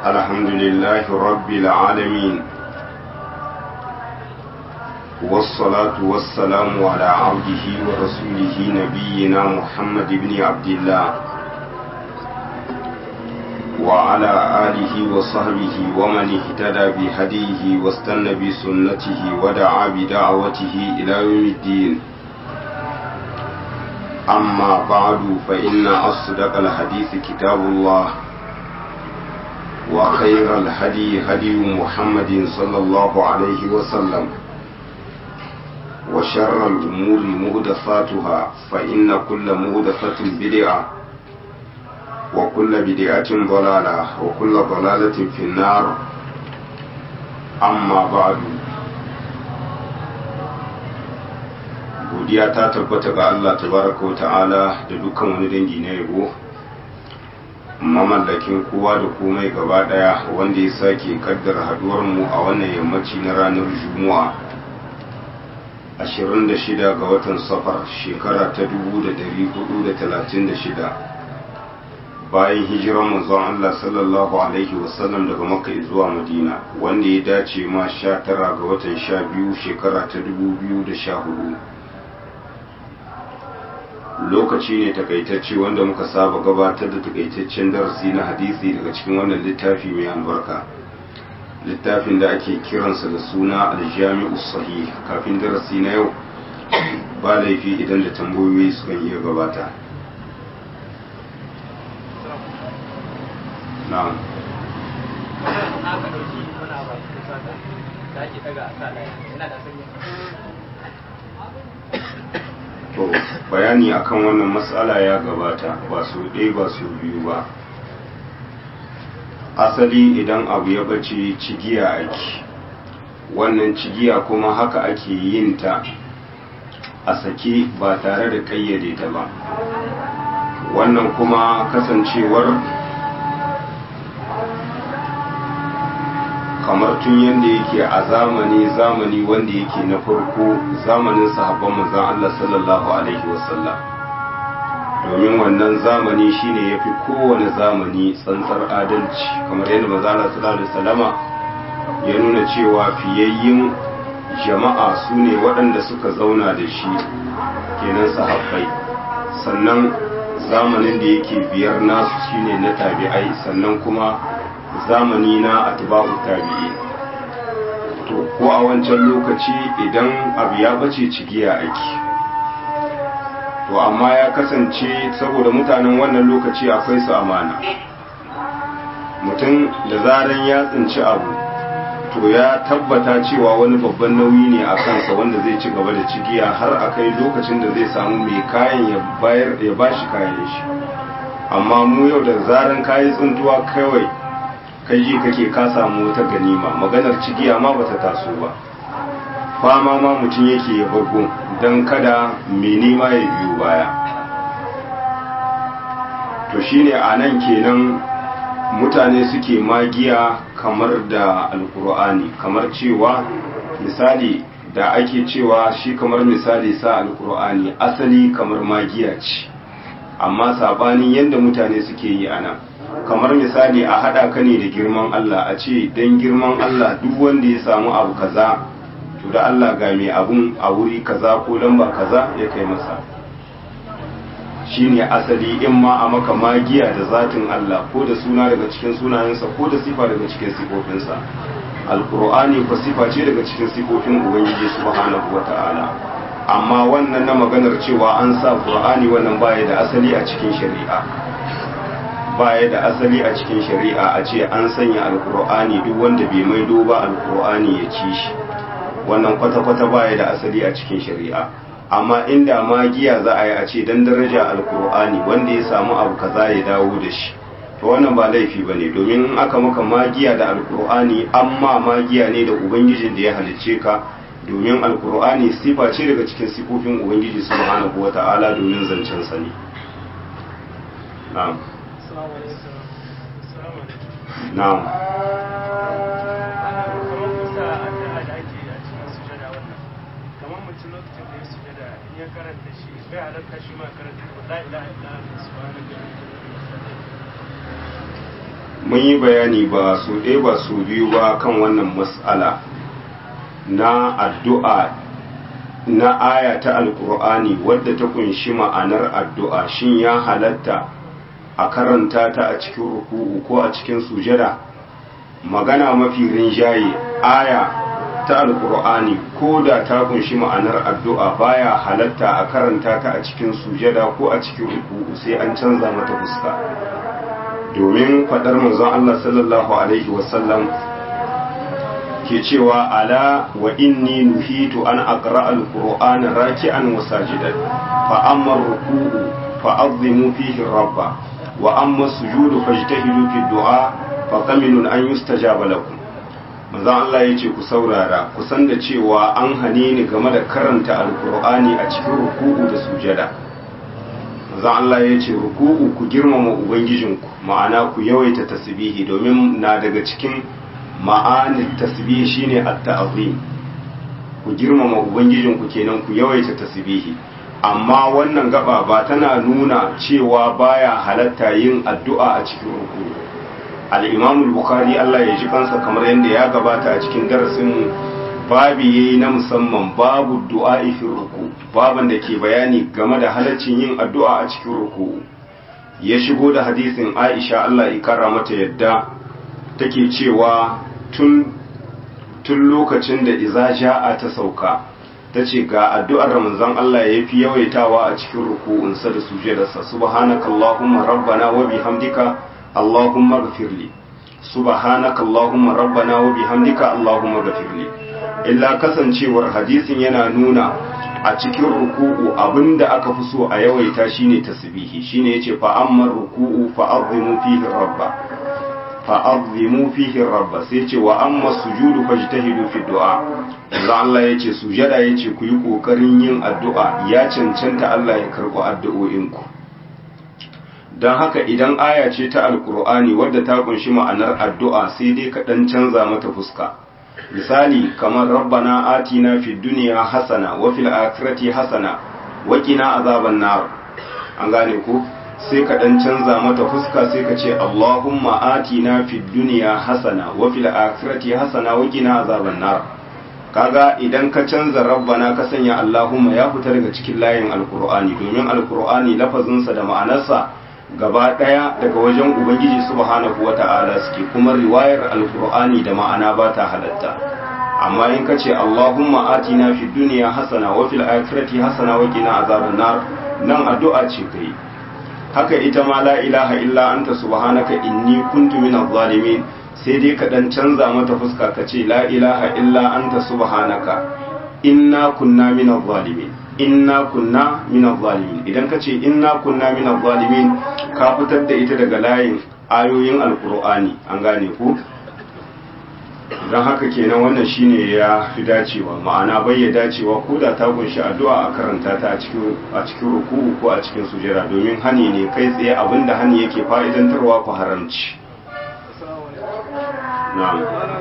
الحمد لله رب العالمين والصلاة والسلام على عبده ورسوله نبينا محمد بن عبد الله وعلى آله وصحبه ومن اهتدى بهديه واستنى بسنته ودعا بدعوته إلى يوم الدين أما بعد فإن أصدق الحديث كتاب الله وخير الهدي هدي محمد صلى الله عليه وسلم وشر الأمور مهدفاتها فإن كل مهدفة بدعة وكل بدعة ضلالة وكل ضلالة في النار أما بعد godiya ta tabbata ga Allah tabaraka wa ta'ala da dukkan wani dangi na yabo mamallakin kowa da komai gaba daya wanda ya sake kaddara haduwar mu a wannan yammaci na ranar juma'a 26 ga watan safar shekara ta 1436 bayan hijiran manzon Allah sallallahu alaihi wasallam daga makka zuwa madina wanda ya dace ma 19 ga watan 12 shekara ta 2014 lokaci ne takaitacce wanda muka saba gabatar da takaitaccen darasi na hadisi daga cikin wannan littafi mai albarka littafin da ake kiransa da suna aljami'u sahih kafin darasi na yau ba laifi idan da tambayoyi sukan iya gabata na'am to bayani akan wannan matsala ya gabata ba su ɗaya ba su biyu ba asali idan abu ya bace cigiya ake wannan cigiya kuma haka ake yin ta a sake ba tare da kayyade ta ba wannan kuma kasancewar kamar tun yadda yake a zamani zamani wanda yake na farko zamanin sahabban manzon Allah sallallahu alaihi wasallam domin wannan zamani shine yafi kowane zamani tsantsar adalci kamar yadda manzon Allah sallallahu alaihi wasallama ya nuna cewa fiyayyin jama'a su ne waɗanda suka zauna da shi kenan sahabbai sannan zamanin da yake biyar nasu shine na tabi'ai sannan kuma zamani na atba'u tabi'i to ko a wancan lokaci idan abu ya bace cigiya aiki to amma ya kasance saboda mutanen wannan lokaci akwai su amana mutum da zaran ya tsinci abu to ya tabbata cewa wani babban nauyi ne a kansa wanda zai ci gaba da cigiya har a kai lokacin da zai samu mai kayan ya bayar ya bashi kayan shi amma mu yau da zaran kayi tsintuwa kawai kai ji kake ka samu wata ganima maganar cigiya ma bata taso ba fama ma mutum yake ya bago don kada mai nema ya biyo baya to shine a nan kenan mutane suke magiya kamar da alkur'ani kamar cewa misali da ake cewa shi kamar misali sa alkur'ani asali kamar magiya ce amma sabanin yadda mutane suke yi a nan kamar misali a haɗa ka ne da girman Allah a ce don girman Allah duk wanda ya samu abu kaza to da Allah ga mai abun a wuri kaza ko lamba kaza ya kai masa shine asali in ma a maka magiya da zatin Allah ko da suna daga cikin sunayensa ko da sifa daga cikin sifofinsa alkur'ani ko sifa ce daga cikin sifofin ubangiji subhanahu wata'ala amma wannan na maganar cewa an sa qur'ani wannan baya da asali a cikin shari'a baya da asali a cikin shari'a a ce an sanya alkur'ani duk wanda bai maido ba alkur'ani ya ci shi wannan kwata-kwata baya da asali a cikin shari'a amma inda magiya za a yi a ce dan daraja alkur'ani wanda ya samu abu kaza ya dawo da shi to wannan ba laifi ba ne domin in aka maka magiya da alkur'ani amma magiya ne da ubangijin da ya halicce ka domin alkur'ani sifa ce daga cikin sifofin ubangiji subhanahu wata'ala domin zancen sa ne na'am na'am ya karanta shi bai halatta shi ma karanta la ilaha illa anta subhanaka mun yi bayani ba su ɗaya ba su biyu ba kan wannan mas'ala na addu'a na aya ta alkur'ani wadda ta kunshi ma'anar addu'a shin ya halatta a karanta ta a cikin ruku'u ko a cikin sujada magana mafi rinjaye aya ta alkur'ani ko da ta kunshi ma'anar addu'a baya halatta a karanta ta a cikin sujada ko a cikin ruku'u sai an canza mata fuska domin faɗar manzon Allah sallallahu alaihi wasallam ke cewa ala wa inni nuhitu an aqra al-qur'ana raki'an wa sajidan fa amma ruku'u fa azimu fihi rabba wa amma sujudu fajtahidu fi du'a fa qaminun an yustajaba lakum manzon Allah yace ku saurara ku san da cewa an hane ni game da karanta al-qur'ani a cikin ruku'u da sujada manzon Allah yace ruku'u ku girmama ubangijinku ma'ana ku yawaita tasbihi domin na daga cikin ma'anin tasbihi shine at-ta'zim ku girmama ubangijin ku kenan ku yawaita tasbihi amma wannan gaba ba tana nuna cewa baya halatta yin addu'a a cikin ruku al-Imam al-Bukhari Allah ya ji kansa kamar yadda ya gabata a cikin darasin babi yayi na musamman babu du'a fi ruku baban da ke bayani game da halaccin yin addu'a a cikin ruku ya shigo da hadisin Aisha Allah ya kara mata yadda take cewa tun tun lokacin da iza ja'a ta sauka ta ce ga addu'ar manzon Allah ya fi yawaitawa a cikin ruku'unsa da sujadarsa subhanaka allahumma rabbana wa bihamdika allahumma ghfirli subhanaka allahumma rabbana wa bihamdika allahumma ghfirli illa kasancewar hadisin yana nuna a cikin ruku'u abinda aka fi so a yawaita shine tasbihi shine yace fa amma ruku'u fa azimu fihi rabba fa'azzimu fihi rabba sai ce wa amma sujudu fajtahidu fi du'a Allah Allah yace sujada yace ku yi kokarin yin addu'a ya cancanta Allah ya karɓi addu'o'inku dan haka idan aya ce ta alkur'ani wadda ta kunshi ma'anar addu'a sai dai ka dan canza mata fuska misali kamar rabbana atina fid dunya hasana wa fil akhirati hasana wa qina azaban nar an gane ku sai ka dan canza mata fuska sai ka ce Allahumma atina fid dunya hasana wa fil akhirati hasana wa qina azaban nar kaga idan ka canza rabbana ka sanya Allahumma ya fita daga cikin layin alqur'ani domin alqur'ani lafazin sa da ma'anarsa gaba daya daga wajen ubangiji subhanahu wata'ala suke kuma riwayar alqur'ani da ma'ana ba ta halatta amma in ka ce Allahumma atina fid dunya hasana wa fil akhirati hasana wa qina azaban nar nan addu'a ce kai haka ita ma la ilaha illa anta subhanaka inni kuntu minaz zalimin sai dai ka dan canza mata fuska ka ce la ilaha illa anta subhanaka inna kunna minaz zalimin inna kunna minaz zalimin idan ka ce inna kunna minaz zalimin ka fitar da ita daga layin ayoyin alqur'ani an gane ku don haka kenan wannan shine ya fi dacewa ma'ana bai ya dacewa ko da ta kunshi addu'a a karanta ta a cikin a cikin ruku'u ko a cikin sujera domin hani ne kai tsaye abinda hani yake fa'idantarwa ku haramci na'am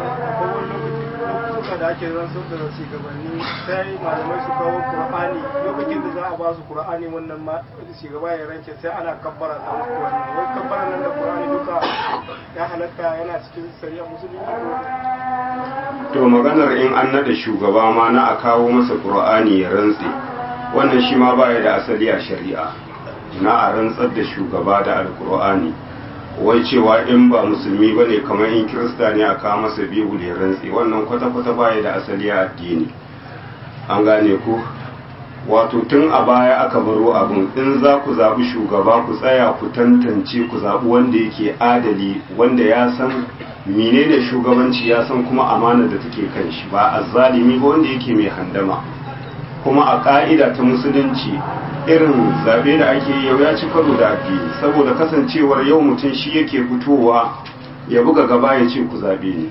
da ake rantsar da shugabanni sai malamai su kawo qur'ani lokacin da za a ba su qur'ani wannan ma shugaba ya ranke sai ana kabbara da wannan wai kabbara nan da qur'ani duka ya halatta yana cikin shari'a musulunci ko to maganar in an nada shugaba ma na a kawo masa qur'ani ya rantse wannan shi ma baya da asali a shari'a na a rantsar da shugaba da alqur'ani wai cewa in ba musulmi ba ne kamar in kirista ne a kawo masa biyu ya rantse wannan kwata-kwata baya da asali a addini an gane ku wato tun a baya aka baro abin in za ku zaɓi shugaba ku tsaya ku tantance ku zaɓi wanda yake adali wanda ya san menene shugabanci ya san kuma amana da take kan shi ba azzalimi ba wanda yake mai handama kuma a ƙa'ida ta musulunci irin zabe da ake yau ya ci karo da addini saboda kasancewar yau mutum shi yake fitowa ya buga gaba ya ce ku zabe ni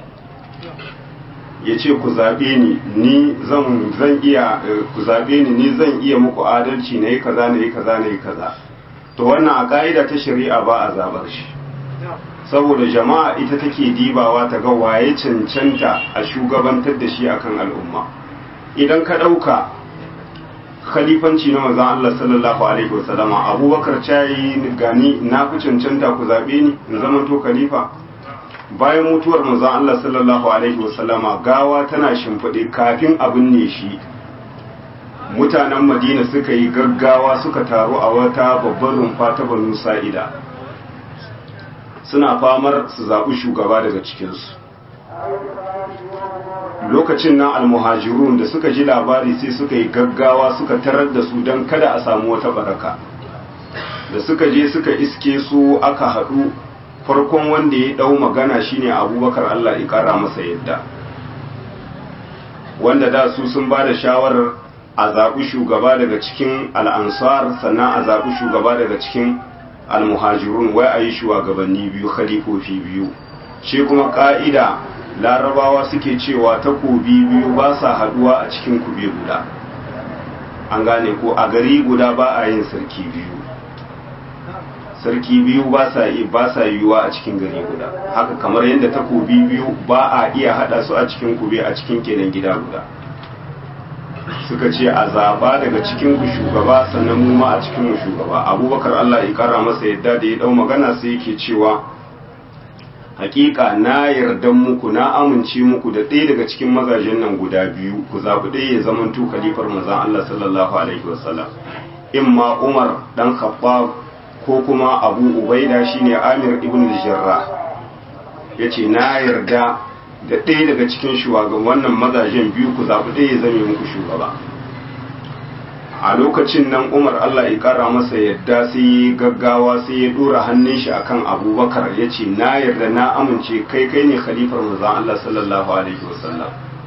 ya ce ku zabe ni ni zan zan iya ku zabe ni ni zan iya muku adalci na yi kaza na yi kaza na yi kaza to wannan a ka'ida ta shari'a ba a zabar shi saboda jama'a ita take dibawa ta ga waye cancanta a shugabantar da shi akan al'umma idan ka ɗauka khalifanci na manzon Allah sallallahu alaihi wasallama abubakar cayi gani na fi cancanta ku zaɓe ni in zama to khalifa bayan mutuwar manzon Allah sallallahu alaihi wasallama gawa tana shimfiɗe kafin abin ne shi mutanen madina suka yi gaggawa suka taru a wata babbar rumfa ta banu sa'ida suna famar su zaɓi shugaba daga cikinsu lokacin nan almuhajirun da suka ji labari sai suka yi gaggawa suka tarar da su don kada a samu wata baraka da suka je suka iske su aka haɗu farkon wanda ya ɗau magana shine abubakar allah ya ƙara masa yadda wanda da su sun ba da shawarar a zaɓi shugaba daga cikin al'ansar sannan a zaɓi shugaba daga cikin almuhajirun wai a yi shugabanni biyu khalifofi biyu shi kuma ƙa'ida larabawa suke cewa takobi biyu ba sa haduwa a cikin kube guda an gane ko a gari guda ba a yin sarki biyu sarki biyu ba sa yi ba sa yiwuwa a cikin gari guda haka kamar yadda takobi biyu ba a iya hada su a cikin kube a cikin kenan gida guda suka ce a zaba daga cikin ku shugaba sannan mu ma a cikin mu shugaba abubakar Allah ya kara masa yadda da ya dau magana sai yake cewa hakika na yarda muku na amince muku da ɗaya daga cikin mazajen nan guda biyu ku zaɓi ɗaya ya zama tu khalifar manzon Allah sallallahu alaihi wasallam imma Umar dan Khattab ko kuma Abu Ubaida shine Amir ibn Jarrah yace na yarda da ɗaya daga cikin shugaban wannan mazajen biyu ku zaɓi ɗaya ya zame muku shugaba a lokacin nan umar allah ya kara masa yadda sai ya gaggawa sai ya dora hannun shi akan abubakar ya ce na yarda na amince kai kai ne khalifar mazan allah sallallahu alaihi wasallam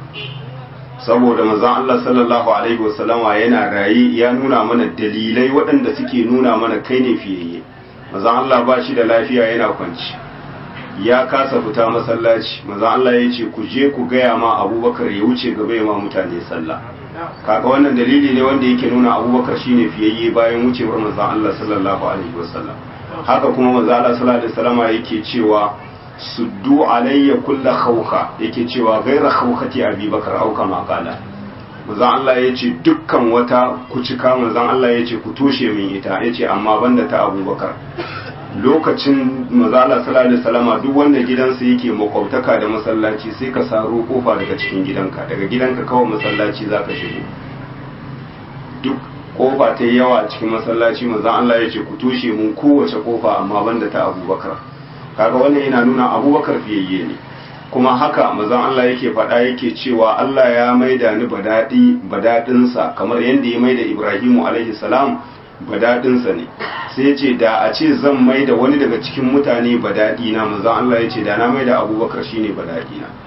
saboda mazan allah sallallahu alaihi wasallama yana raye ya nuna mana dalilai waɗanda suke nuna mana kai ne fiyayye mazan allah ba shi da lafiya yana kwanci ya kasa fita masallaci mazan allah ya ce ku je ku gaya ma abubakar ya wuce gaba ya ma mutane sallah kaga wannan dalili ne wanda yake nuna abubakar shine fiyayye bayan wucewar manzon Allah sallallahu alaihi wasallam haka kuma manzon Allah sallallahu alaihi wasallam yake cewa suddu alayya kulla khawka yake cewa gaira khawkati abubakar au kama qala manzon Allah yace dukkan wata kucika manzon Allah yace ku toshe min ita yace amma banda ta abubakar lokacin manzon Allah sallallahu alaihi wasallam duk wanda gidansa yake makwabtaka da masallaci sai ka saro kofa daga cikin gidanka daga gidanka kawai masallaci zaka shigo duk kofa ta yawa a cikin masallaci manzon Allah ya ce ku tushe mun kowace kofa amma banda ta Abubakar kaga wannan yana nuna Abubakar fiyayye ne kuma haka manzon Allah yake faɗa yake cewa Allah ya maida ni badadi badadinsa kamar yadda ya maida Ibrahimu alaihi salam badadinsa ne sai ce da a ce zan maida wani daga cikin mutane badadi na manzon Allah ya ce da na maida Abubakar shine badadi na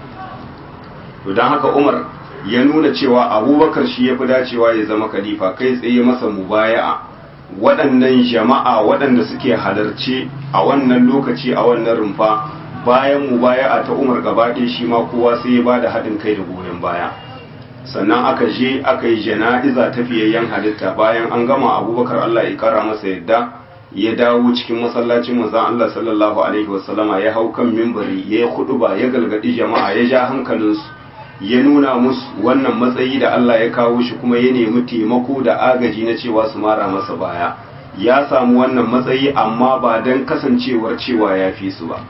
to dan haka Umar ya nuna cewa abubakar shi ya fi dacewa ya zama khalifa kai tsaye masa mubaya'a waɗannan jama'a waɗanda suke halarci a wannan lokaci a wannan rumfa bayan mubaya'a ta umar gaba ɗaya shi ma kowa sai ya bada haɗin kai da goyon baya sannan aka je aka yi jana'iza ta fiyayyen halitta bayan an gama abubakar allah ya kara masa yadda ya dawo cikin masallacin manzon allah sallallahu alaihi wasallama ya hau kan mimbari ya yi huɗuba ya galgadi jama'a ya ja hankalinsu ya nuna musu wannan matsayi da Allah ya kawo shi kuma ya nemi taimako da agaji na cewa su mara masa baya ya samu wannan matsayi amma ba don kasancewar cewa ya fi su ba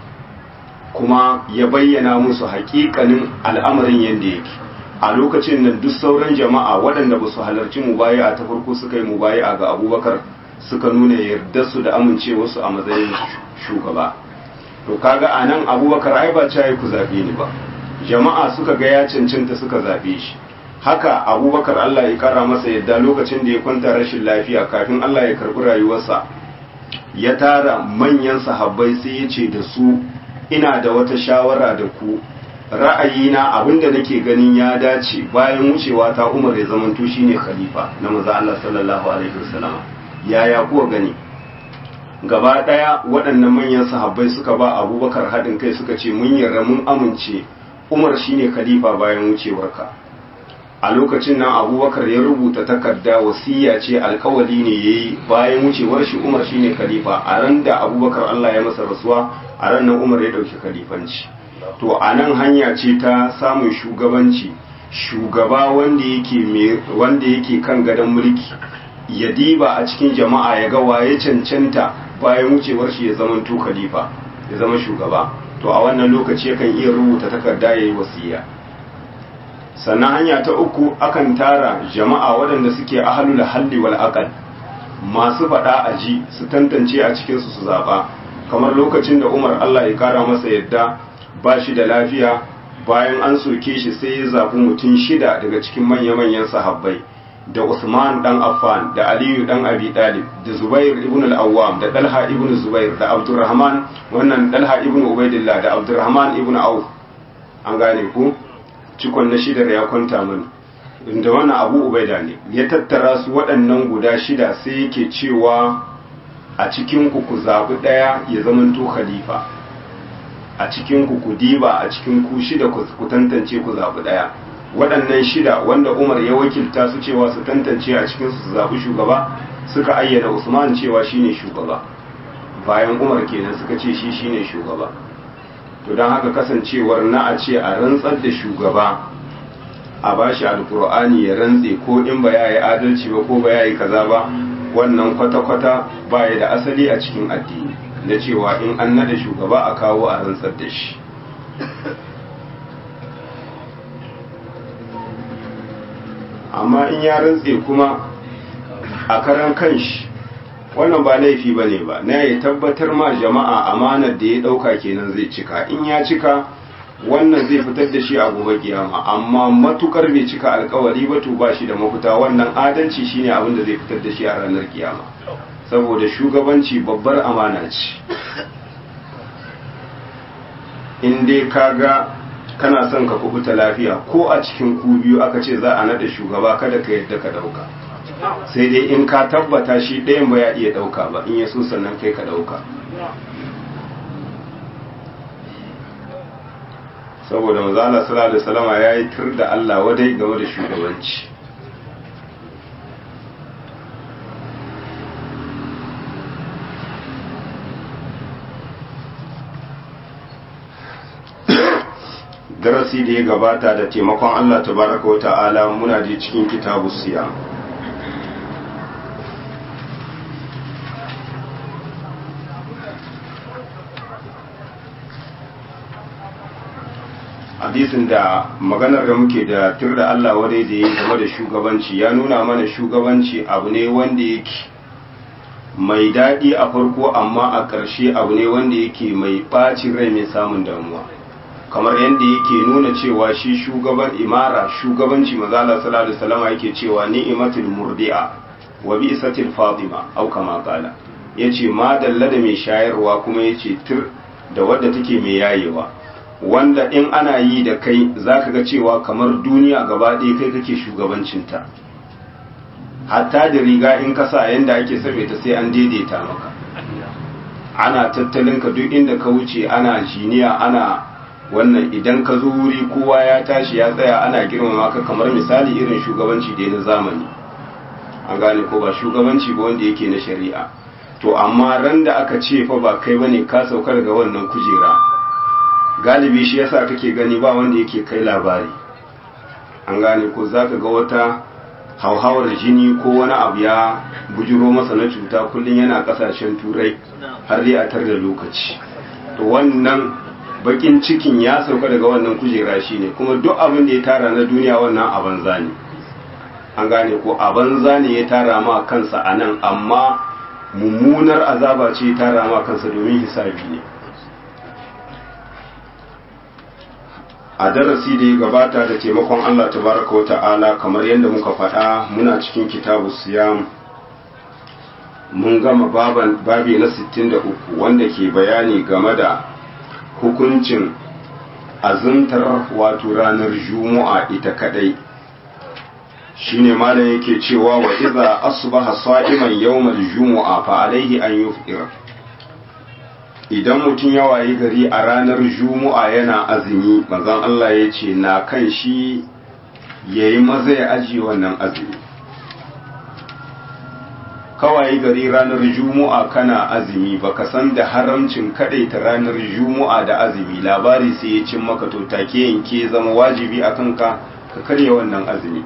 kuma ya bayyana musu hakikanin al'amarin yadda yake a lokacin nan duk sauran jama'a waɗanda ba su halarci mubaya ta farko suka yi mubaya ga abubakar suka nuna yarda su da amincewarsu a matsayin shugaba to kaga a nan abubakar ai ba yi ku zaɓe ni ba jama'a suka ga ya cancanta suka zaɓe shi haka abubakar Allah ya kara masa yadda lokacin da ya kwanta rashin lafiya kafin Allah ya karɓi rayuwarsa ya tara manyan sahabbai sai ya ce da su ina da wata shawara da ku ra'ayina abinda nake ganin ya dace bayan wucewa ta umar ya zamanto shine khalifa na maza Allah sallallahu alaihi wasallam yaya kuwa gani gaba ɗaya waɗannan manyan sahabbai suka ba abubakar haɗin kai suka ce mun yarda mun amince umar shine khalifa bayan wucewarka a lokacin nan abubakar ya rubuta takarda wasiya ce alkawali ne ya yi bayan wucewar shi umar shine khalifa a ran da abubakar allah ya masa rasuwa a ran nan umar ya ɗauki khalifanci to a nan hanya ce ta samun shugabanci shugaba wanda yake wanda yake kan gadon mulki ya diba a cikin jama'a ya ga waye cancanta bayan wucewar shi ya zama to khalifa ya zama shugaba to a wannan lokaci yakan iya rubuta takarda yayi wasiya sannan hanya ta uku akan tara jama'a waɗanda suke ahlul halli wal aqal masu faɗa a ji su tantance a cikin su su zaba kamar lokacin da Umar Allah ya kara masa yadda ba shi da lafiya bayan an soke shi sai ya zaɓi mutum shida daga cikin manya-manyan sahabbai da Usman dan Affan da Aliyu dan Abi Talib da Zubair ibn al-Awwam da Talha ibn Zubair da Abdurrahman wannan Talha ibn Ubaidillah da Abdurrahman ibn Auf an gane ku cikon na shida ya kwanta mini inda wannan Abu Ubaida ne ya tattara su waɗannan guda shida sai yake cewa a cikin ku ku zaɓi ɗaya ya zamanto khalifa a cikin ku ku diba a cikin ku shida ku tantance ku zaɓi ɗaya waɗannan shida wanda umar ya wakilta su cewa su tantance a cikin su zaɓi shugaba suka ayyana usman cewa shine shugaba bayan umar kenan suka ce shi shine shugaba to don haka kasancewar na a ce a rantsar da shugaba a bashi alkur'ani ya rantse ko in ba ya yi adalci ba ko ba ya yi kaza ba wannan kwata-kwata ba ya da asali a cikin addini na cewa in an nada shugaba a kawo a rantsar da shi amma in ya rantse kuma a karan kanshi wannan ba laifi ba ne ba na ya tabbatar ma jama'a amanar da ya ɗauka kenan zai cika in ya cika wannan zai fitar da shi a gobe kiyama amma matukar bai cika alkawari ba to ba shi da mafita wannan adalci shine abin da zai fitar da shi a ranar kiyama saboda shugabanci babbar amana ce in dai kaga kana son ka kubuta lafiya ko a cikin ku biyu aka ce za a nada shugaba kada ka yadda ka dauka sai dai in ka tabbata shi ɗayan ba ya iya dauka ba in ya so sannan kai ka dauka saboda mazala sallallahu alaihi wasallama yayi tur da Allah wadai game da shugabanci darasi da ya gabata da taimakon Allah tabaraka wa ta'ala muna da cikin kitabu siya hadisin da maganar da muke da tur da Allah wadai da ya game da shugabanci ya nuna mana shugabanci abu ne wanda yake mai daɗi a farko amma a ƙarshe abu ne wanda yake mai ɓacin rai mai samun damuwa kamar yadda yake nuna cewa shi shugaban imara shugabanci mazala sallallahu alaihi wasallam yake cewa ni'matul murdi'a wa bi'satil fatima au kama qala yace ma dalla da mai shayarwa kuma yace tir da wadda take mai yayewa wanda in ana yi da kai zaka ga cewa kamar duniya gaba ɗaya kai kake shugabancinta hatta da riga in ka sa yanda ake sabe ta sai an daidaita maka ana tattalin ka duk inda ka wuce ana jiniya ana wannan idan ka zo wuri kowa ya tashi ya tsaya ana girmama ka kamar misali irin shugabanci da na zamani an gane ko ba shugabanci ba wanda yake na shari'a to amma ran da aka ce fa ba kai bane ka sauka daga wannan kujera galibi shi yasa kake gani ba wanda yake kai labari an gane ko zaka ga wata hauhawar jini ko wani abu ya bujiro masa na cuta kullum yana kasashen turai har dai a tar da lokaci to wannan bakin cikin ya sauka daga wannan kujera shi ne kuma duk abin da ya tara na duniya wannan a banza ne an gane ko a banza ne ya tara ma kansa a nan amma mummunar azaba ce ya tara ma kansa domin hisabi ne a darasi da ya gabata da taimakon Allah tabaraka wa ta'ala kamar yadda muka faɗa muna cikin kitabu siyam mun gama babi na 63 wanda ke bayani game da hukuncin azuntar wato ranar juma'a ita kadai shine malam yake cewa wa idza asbaha sa'iman yawmal jumu'a fa alaihi an yufṭir idan mutum ya wayi gari a ranar juma'a yana azumi manzon Allah ya ce na kan shi yayi maza ya aji wannan azumi kawai gari ranar juma'a kana azumi baka san da haramcin ta ranar juma'a da azumi labari sai ya cin maka to take yanke zama wajibi a kanka ka karya wannan azumi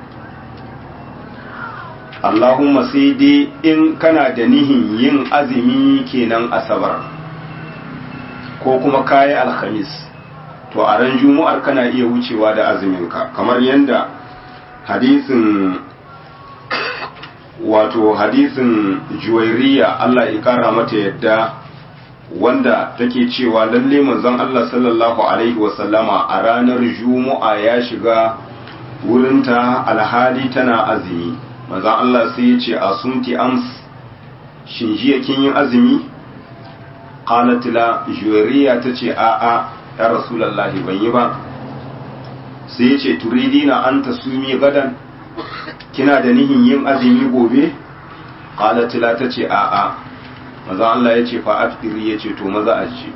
Allahumma sai dai in kana da nihin yin azumi kenan asabar ko kuma kayi alhamis to a ran juma'ar kana iya wucewa da azuminka kamar yadda hadisin wato hadisin juwairiya Allah ya kara mata yadda wanda take cewa lalle manzon Allah sallallahu alaihi wasallama a ranar juma'a ya shiga wurinta alhali tana azumi manzon Allah sai ya ce asumti ams shin jiya kin yi azumi qalat la juwairiya tace a a ya rasulullahi ban yi ba sai ya ce turidina an tasumi gadan kina da nihin yin azumi gobe qalat la tace a a maza Allah ya ce fa afiri ya ce to maza a ce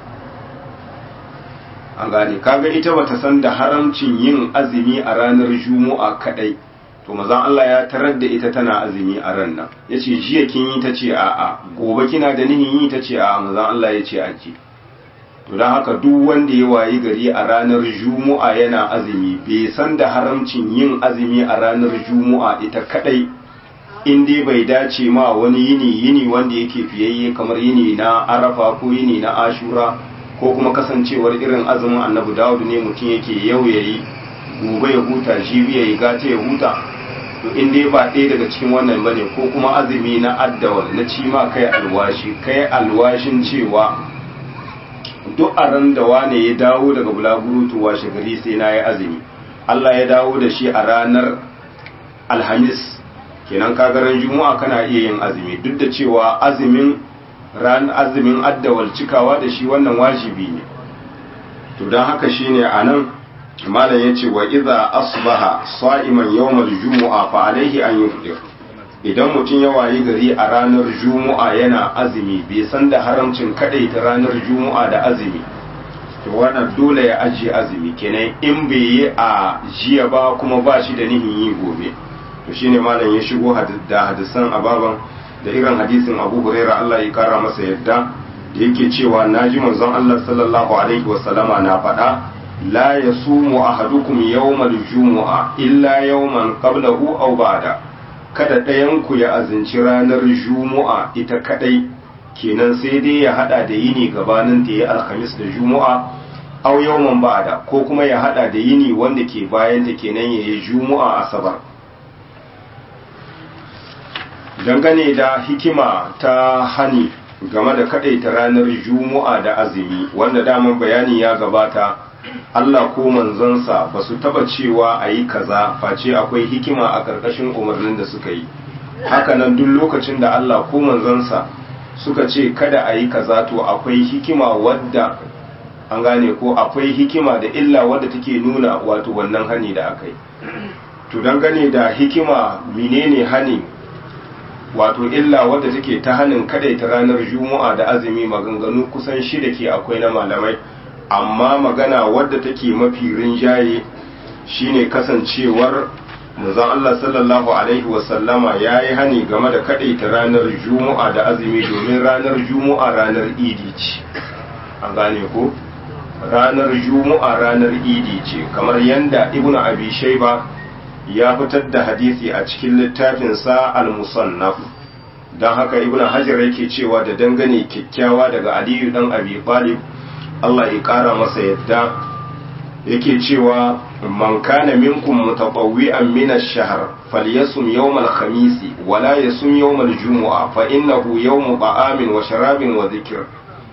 an gane kaga ita bata san da haramcin yin azumi a ranar juma'a kadai to maza Allah ya tarar da ita tana azumi a ran nan ya ce jiya kin yi ta ce a'a gobe kina da nihin yi ta ce a'a maza Allah ya ce aji to don haka duk wanda ya wayi gari a ranar juma'a yana azumi bai san da haramcin yin azumi a ranar juma'a ita kadai in dai bai dace ma wani yini yini wanda yake fiyayye kamar yini na arafa ko yini na ashura ko kuma kasancewar irin azumin annabi dawud ne mutum yake yau yayi gobe ya huta jibi yayi gata ya huta to in dai ba ɗaya daga cikin wannan bane ko kuma azumi na addawal na ci ma kai alwashi kai alwashin cewa duk a ran da wane ya dawo daga bulaguro to washe gari sai na yi azumi Allah ya dawo da shi a ranar alhamis kenan kagaran juma'a kana iya yin azumi duk da cewa azumin ran azumin addawal cikawa da shi wannan wajibi ne to don haka shine anan malam yace wa idza asbaha sa'iman yawmal jumu'a fa alaihi an yufdir idan mutum ya wayi gari a ranar juma'a yana azumi bai san da haramcin kadai ta ranar juma'a da azumi to wannan dole ya ajiye azumi kenan in bai yi a jiya ba kuma ba shi da nihin yi gobe to shine malam ya shigo da hadisan ababan da irin hadisin Abu Hurairah Allah ya kara masa yadda da yake cewa naji manzon Allah sallallahu alaihi wasallama na faɗa la yasumu ahadukum yawmal jumu'a illa yawman qablahu aw ba'da kada ɗayan ku ya azinci ranar jumu'a ita kadai kenan sai dai ya hada da yini gabanin ta yi alhamis da jumu'a aw yawman ba'da ko kuma ya hada da yini wanda ke bayan ta kenan yayi jumu'a asabar dangane da hikima ta hani game da kadaita ranar juma'a da azumi wanda daman bayani ya gabata Allah ko manzansa ba su taba cewa a yi kaza face akwai hikima a ƙarƙashin umarnin da suka yi hakanan duk lokacin da Allah ko manzansa suka ce kada a yi kaza to akwai hikima wadda an gane ko akwai hikima da illa wadda take nuna wato wannan hani da aka yi to dangane da hikima menene hani wato illa wadda take ta hannun ta ranar juma'a da azumi maganganu kusan shida ke akwai na malamai amma magana wadda take mafi rinjaye shine kasancewar manzon Allah sallallahu alaihi wasallama ya yi hani game da ta ranar juma'a da azumi domin ranar juma'a ranar idi ce an gane ko ranar juma'a ranar idi ce kamar yanda ibnu abi shayba ya fitar da hadisi a cikin littafinsa al-musannaf don haka ibn hajar yake cewa da dangane kyakkyawa daga aliyu dan abi talib Allah ya kara masa yadda yake cewa man kana minkum mutatawwi'an min ash-shahr falyasum yawm al-khamis wa la yasum yawm al-jumu'a fa innahu yawm ta'amin wa sharabin wa dhikr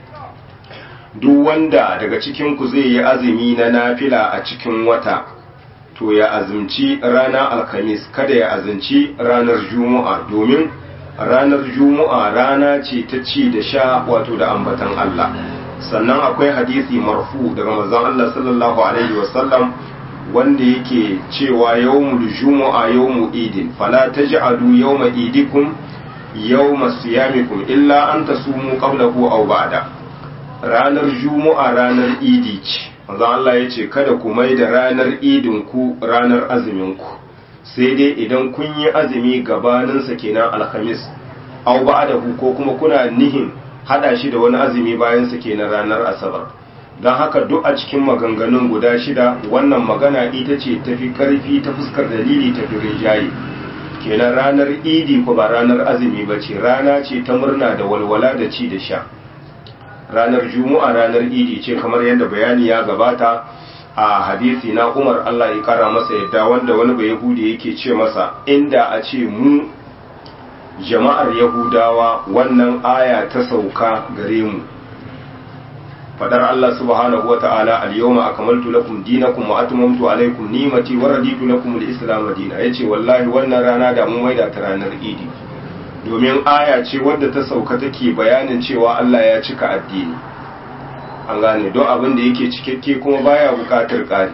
duk wanda daga cikin ku zai yi azumi na nafila a cikin wata to ya azumci ranar alkhamis kada ya azumci ranar juma'a domin ranar juma'a rana ce ta ci da sha wato da ambatan Allah sannan akwai hadisi marfu daga manzon Allah sallallahu alaihi wasallam wanda yake cewa yawmul jumu'a yawmu idin fala taj'alu yawma idikum yawma siyamikum illa an tasumu qablahu aw ba'da ranar juma'a ranar idi ce manzo Allah ya ce kada ku mai da ranar idin ku ranar azumin ku sai dai idan kun yi azumi gabanin sa kenan alhamis aw ba'dahu ko kuma kuna nihin hada shi da wani azumi bayan sa kenan ranar asabar don haka duk a cikin maganganun guda shida wannan magana ita ce tafi karfi ta fuskar dalili tafi rinjaye kenan ranar idi ko ba ranar azumi ba ce rana ce ta murna da walwala da ci da sha ranar juma'a ranar idi ce kamar yadda bayani ya gabata a hadisi na umar allah ya kara masa yadda wanda wani bai yahudi yake ce masa inda a ce mu jama'ar yahudawa wannan aya ta sauka gare mu fadar Allah subhanahu wa ta'ala al-yawma akmaltu lakum dinakum wa atmamtu alaykum ni'mati wa raditu lakum al-islam dinan yace wallahi wannan rana da mun maida ta ranar idi domin aya ce wadda ta sauka take bayanin cewa Allah ya cika addini an gane don abin da yake cikakke kuma baya bukatar ƙari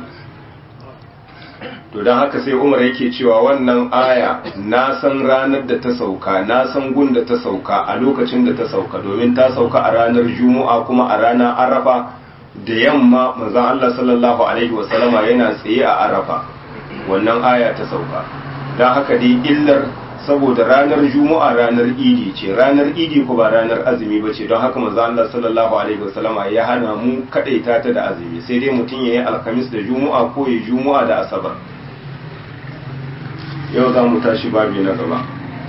to don haka sai umar yake cewa wannan aya na san ranar da ta sauka na san gun da ta sauka a lokacin da ta sauka domin ta sauka a ranar juma'a kuma a ranar arafa da yamma manzon Allah sallallahu alaihi wasallama yana tsaye a arafa wannan aya ta sauka don haka dai illar saboda ranar juma'a ranar idi ce ranar idi ko ba ranar azumi ba ce don haka manzon Allah sallallahu alaihi wasallama ya hana mu kadaita ta da azumi sai dai mutum ya yi alkamis da juma'a ko ya juma'a da asabar yau za mu tashi babi na gaba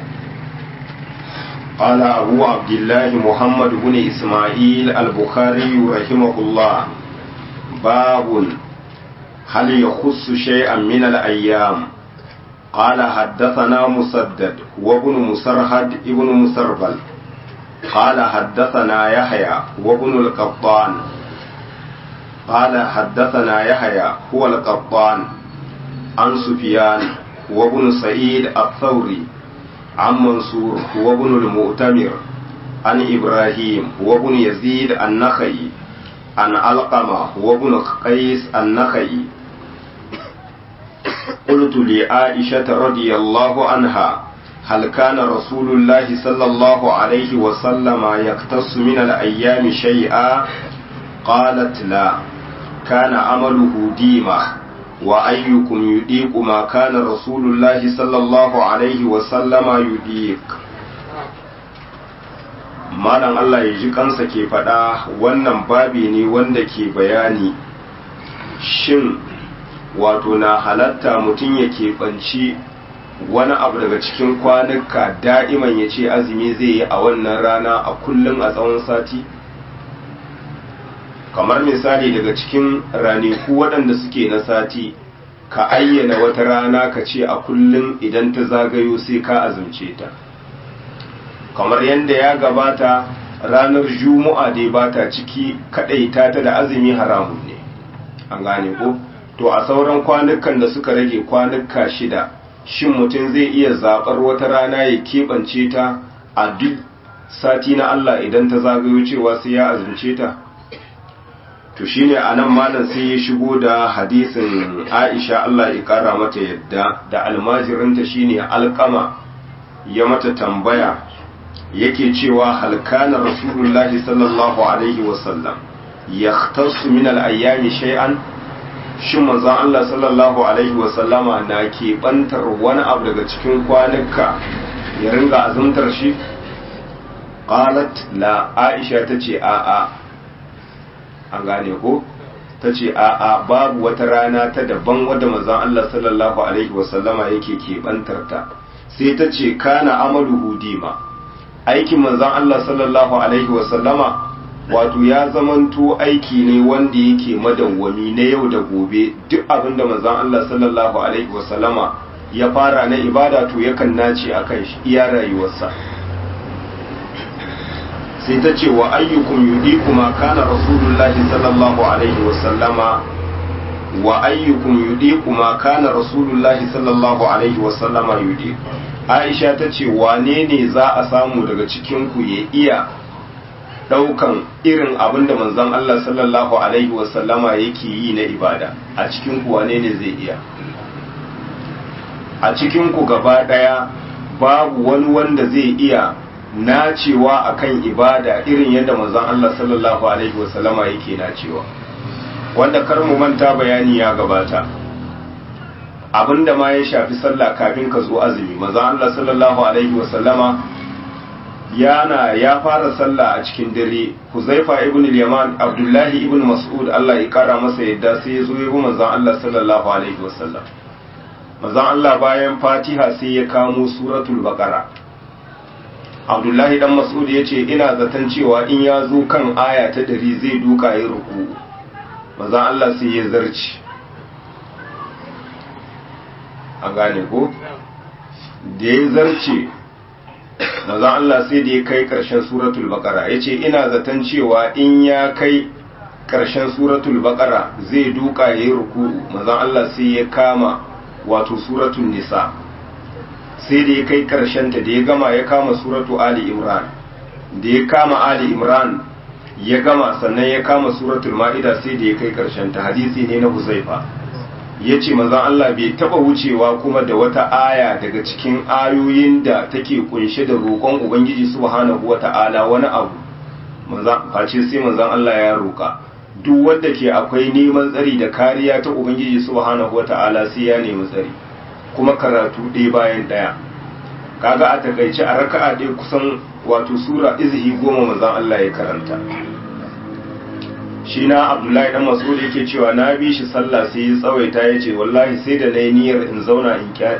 قال أبو عبد الله محمد بن إسماعيل البخاري رحمه الله باب هل يخص شيئا من الأيام قال حدثنا مسدد وابن مسرهد ابن مسربل قال حدثنا يحيى وابن القطان قال حدثنا يحيى هو القطان عن سفيان وابن سعيد الثوري عن منصور وابن المؤتمر عن إبراهيم وابن يزيد النخعي عن علقمة وابن قيس النخعي قلت لعائشة رضي الله عنها هل كان رسول الله صلى الله عليه وسلم يقتص من الأيام شيئا قالت لا كان عمله ديمه وأيكم يديق ما كان رسول الله صلى الله عليه وسلم يديق malam Allah ya ji kansa ke faɗa wannan babi ne wanda ke bayani shin wato na halatta mutum ya keɓanci wani abu daga cikin kwanuka da'iman ya ce azumi zai yi a wannan rana a kullum a tsawon sati kamar misali daga cikin ranaku waɗanda suke na sati ka ayyana wata rana ka ce a kullum idan ta zagayo sai ka azumce ta kamar yadda ya gabata ranar juma'a dai ba ta ciki kaɗaita ta da azumi haramun ne an gane ko to a sauran kwanukan da suka rage kwanuka shida shin mutum zai iya zaɓar wata rana ya keɓance ta a duk sati na Allah idan ta zagayo cewa sai ya azumce ta to shine anan malam sai ya shigo da hadisin Aisha Allah ya kara mata yadda da almajirinta shine alqama ya mata tambaya yake cewa halkana rasulullahi sallallahu alaihi wasallam yahtassu min al-ayyami shay'an shin manzon Allah sallallahu alaihi wasallama na ke bantar wani abu daga cikin kwanuka ya ringa azumtar shi qalat la Aisha tace a'a an gane ko ta ce a'a babu wata rana ta daban wadda manzon Allah sallallahu alaihi wasallama yake keɓantar ta sai ta ce kana amaluhu dima aikin manzon Allah sallallahu alaihi wasallama wato ya zamanto aiki ne wanda yake madawwami na yau da gobe duk abin da manzon Allah sallallahu alaihi wasallama ya fara na ibada to yakan nace akan shi iya rayuwarsa sai ta ce wa ayyukum yudiku ma kana rasulullahi sallallahu alaihi wa sallama wa ayyukum yudiku ma kana rasulullahi sallallahu alaihi wa sallama yudiku Aisha ta ce wane ne za a samu daga cikin ku ya iya daukan irin abin da manzon Allah sallallahu alaihi wa sallama yake yi na ibada a cikin ku wane ne zai iya a cikin ku gaba daya babu wani wanda zai iya nacewa akan ibada irin yadda manzon Allah sallallahu alaihi wasallama yake nacewa wanda kar mu manta bayani ya gabata abinda ma ya shafi sallah kafin ka zo azumi manzon Allah sallallahu alaihi wasallama yana ya fara sallah a cikin dare Huzaifa ibn al-Yaman Abdullahi ibn Mas'ud Allah ya kara masa yadda sai ya zo ya bi manzon Allah sallallahu alaihi wasallam manzon Allah bayan Fatiha sai ya kamo suratul Baqara Abdullahi dan Mas'ud ya ce ina zaton cewa in ya zo kan aya ta dari zai duka ya ruku manzon Allah sai ya zarci an gane ko da ya zarce manzon Allah sai da ya kai ƙarshen suratul baqara yace ina zaton cewa in ya kai ƙarshen suratul baqara zai duka yayi ruku'u manzon Allah sai ya kama wato suratul nisa sai da ya kai ƙarshen ta da ya gama ya kama suratu ali imran da ya kama ali imran ya gama sannan ya kama suratul ma'ida sai da ya kai ƙarshen ta hadisi ne na huzaifa ya ce manzan Allah bai taba wucewa kuma da wata aya daga cikin ayoyin da take kunshe da roƙon Ubangiji subhanahu wata'ala wani abu face sai manzan Allah ya roƙa duk wanda ke akwai neman tsari da kariya ta Ubangiji subhanahu wata'ala sai ya nemi tsari kuma karatu ɗaya bayan ɗaya kaga a takaice a raka'a ɗaya kusan wato sura izhi goma manzan Allah ya karanta shi na abdullahi dan mas'ud yake cewa na bi shi sallah sai ya tsawaita ya ce wallahi sai da na yi niyyar in zauna in kya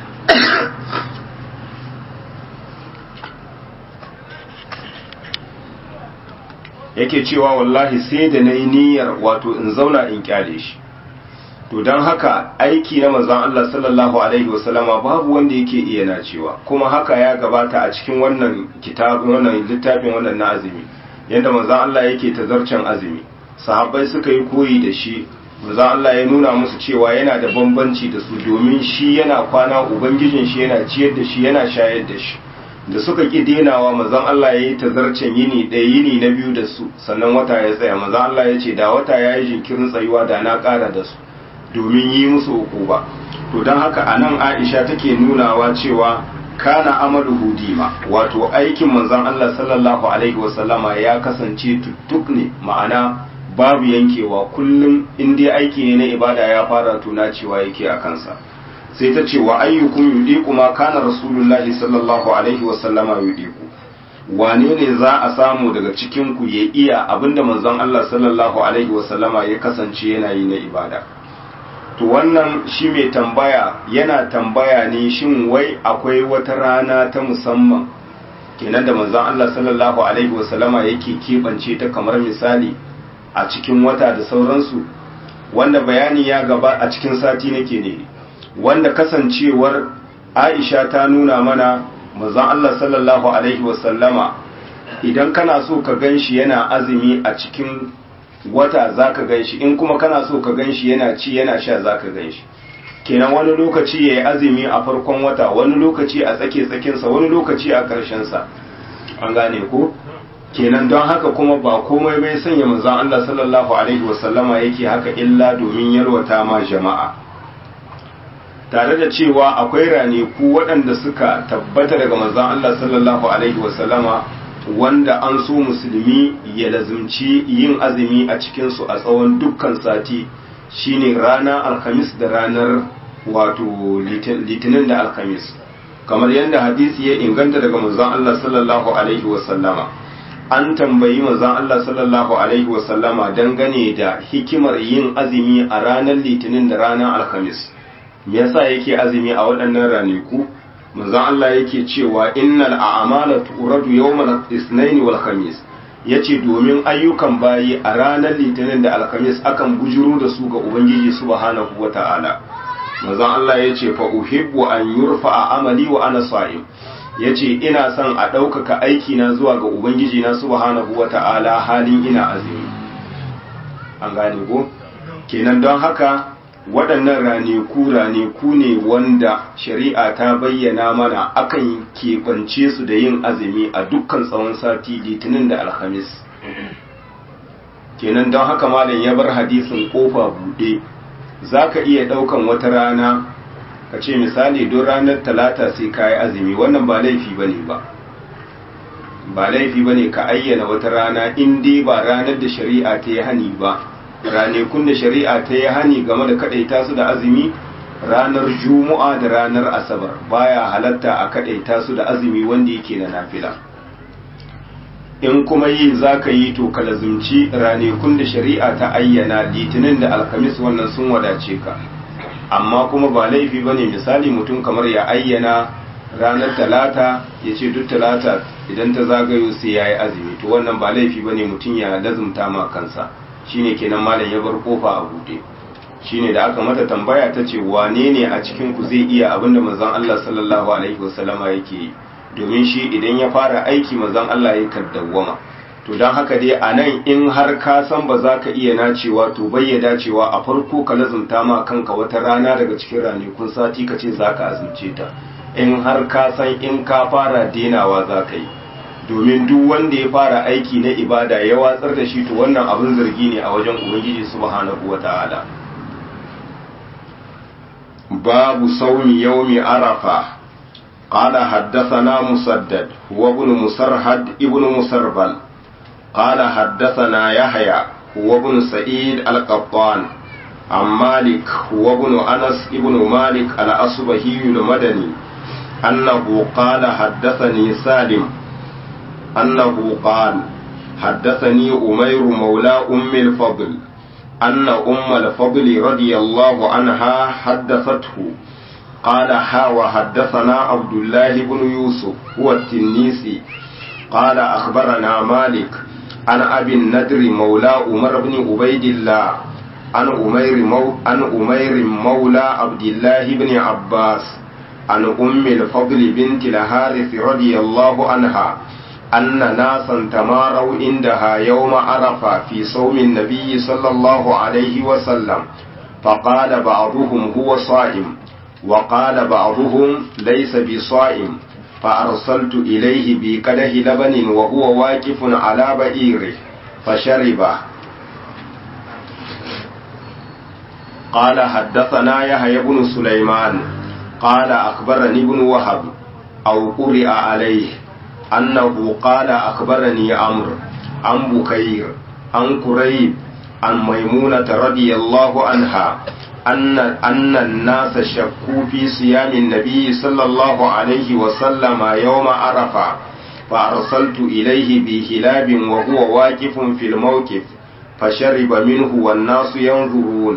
yake cewa wallahi sai da na yi niyyar wato in zauna in kyale shi to don haka aiki na manzon Allah sallallahu alaihi wasallama babu wanda yake iya nacewa kuma haka ya gabata a cikin wannan kitabin wannan littafin wannan na azumi yadda manzon Allah yake tazarcen azumi sahabbai suka yi koyi da shi manzon Allah ya nuna musu cewa yana da bambanci da su domin shi yana kwana ubangijin shi yana ciyar da shi yana shayar da shi da suka ki denawa manzon Allah ya yi tazarcen yini ɗaya yini na biyu da su sannan wata ya tsaya manzon Allah ya ce da wata ya yi jinkirin tsayuwa da na ƙara da su domin yi musu hukuma to don haka a nan aisha take nunawa cewa kana amalu hudima wato aikin manzon Allah sallallahu alaihi wasallama ya kasance tuttuk ne ma'ana babu yankewa kullum in dai aiki ne na ibada ya fara tuna cewa yake a kansa sai ta ce wa ayyukum yudiku ma kana rasulullahi sallallahu alaihi wasallama yudiku wane ne za a samu daga cikin ku ya iya abinda manzon Allah sallallahu alaihi wasallama ya kasance yana yi na ibada to wannan shi mai tambaya yana tambaya ne shin wai akwai wata rana ta musamman kenan da manzon Allah sallallahu alaihi wasallama yake keɓance ta kamar misali a cikin wata da sauransu wanda bayani ya gaba a cikin sati nake ne wanda kasancewar Aisha ta nuna mana manzon Allah sallallahu alaihi wasallama idan kana so ka ganshi yana azumi a cikin wata za ka gan shi in kuma kana so ka gan shi yana ci yana sha za ka gan shi kenan wani lokaci ya yi azumi a farkon wata wani lokaci a tsake tsakinsa wani lokaci a ƙarshensa an gane ko kenan don haka kuma ba komai bai sanya manzon Allah sallallahu alaihi wasallama yake haka illa domin yalwata ma jama'a tare da cewa akwai ranaku waɗanda suka tabbata daga manzon Allah sallallahu alaihi wasallama wanda an so musulmi ya lazumci yin azumi a cikinsu a tsawon dukkan sati shine rana alhamis da ranar wato litinin da alhamis kamar yadda hadisi ya inganta daga manzon Allah sallallahu alaihi wasallama an tambayi manzon Allah sallallahu alaihi wasallama dangane da hikimar yin azumi a ranar litinin da ranar alhamis me yasa yake azumi a waɗannan ranaku manzon Allah yake cewa innal a'mala turadu yawmal isnain wal khamis yace domin ayyukan bayi a ranar litinin da alkhamis akan bujuro da su ga ubangiji subhanahu wata'ala manzon Allah yace fa uhibbu an yurfa amali wa ana sa'im yace ina son a ɗaukaka aiki na zuwa ga ubangiji na subhanahu wata'ala halin ina azumi an gane ko kenan don haka waɗannan raneku raneku ne wanda shari'a ta bayyana mana akan keɓance su da yin azumi a dukkan tsawon sati litinin da alhamis kenan don haka malam ya bar hadisin kofa buɗe za ka iya ɗaukan wata rana ka ce misali don ranar talata sai ka yi azumi wannan ba laifi ba ne ba ba laifi ba ne ka ayyana wata rana in dai ba ranar da shari'a ta yi hani ba ranakun da shari'a ta yi hani game da kadaita su da azumi ranar juma'a da ranar asabar baya halatta a kadaita su da azumi wanda yake na nafila in kuma yi za ka yi to ka lazumci ranakun da shari'a ta ayyana litinin da alkamis wannan sun wadace ka amma kuma ba laifi ba ne misali mutum kamar ya ayyana ranar talata ya ce duk talata idan ta zagayo sai ya yi azumi to wannan ba laifi ba ne mutum ya lazumta ma kansa shine kenan malam ya bar kofa a buɗe shine da aka mata tambaya ta ce wane ne a cikin ku zai iya abinda manzon Allah sallallahu alaihi wasallama yake yi domin shi idan ya fara aiki manzon Allah ya kaddawama to don haka dai a nan in har ka san ba za ka iya nacewa to bayyada cewa a farko ka lazumta ma kanka wata rana daga cikin ranakun sati ka ce za ka azumce ta in har ka san in ka fara denawa za ka yi domin duk wanda ya fara aiki na ibada ya watsar da shi to wannan abin zargi ne a wajen ubangiji subhanahu wata'ala babu saumi yaumi arafa قال حدثنا مسدد هو ابن مسرهد ابن مسربل قال حدثنا يحيى هو ابن سعيد القطان عن مالك هو ابن أنس ابن مالك الأصبهي المدني أنه قال حدثني سالم أنه قال حدثني أمير مولى أم الفضل أن أم الفضل رضي الله عنها حدثته قال حا وحدثنا عبد الله بن يوسف هو التنيسي قال أخبرنا مالك عن أبي الندر مولى عمر بن عبيد الله عن أمير مو عن أمير مولى عبد الله بن عباس عن أم الفضل بنت الحارث رضي الله عنها أن ناسا تماروا عندها يوم عرفة في صوم النبي صلى الله عليه وسلم فقال بعضهم هو صائم وقال بعضهم ليس بصائم فأرسلت إليه بقده لبن وهو واقف على بئيره فشربه قال حدثنا يحيى بن سليمان قال أخبرني ابن وهب أو قرئ عليه أنه قال أخبرني عمرو عن بكير عن كريب عن ميمونة رضي الله عنها أن أن الناس شكوا في صيام النبي صلى الله عليه وسلم يوم عرفة فأرسلت إليه بهلاب وهو واقف في الموقف فشرب منه والناس ينظرون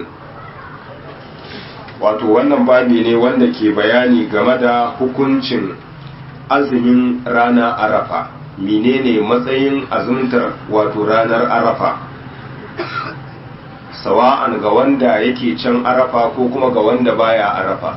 wato wannan babi ne wanda ke bayani game da hukuncin azumin rana arafa menene matsayin azumtar wato ranar arafa sawa'an ga wanda yake can arafa ko kuma ga wanda baya arafa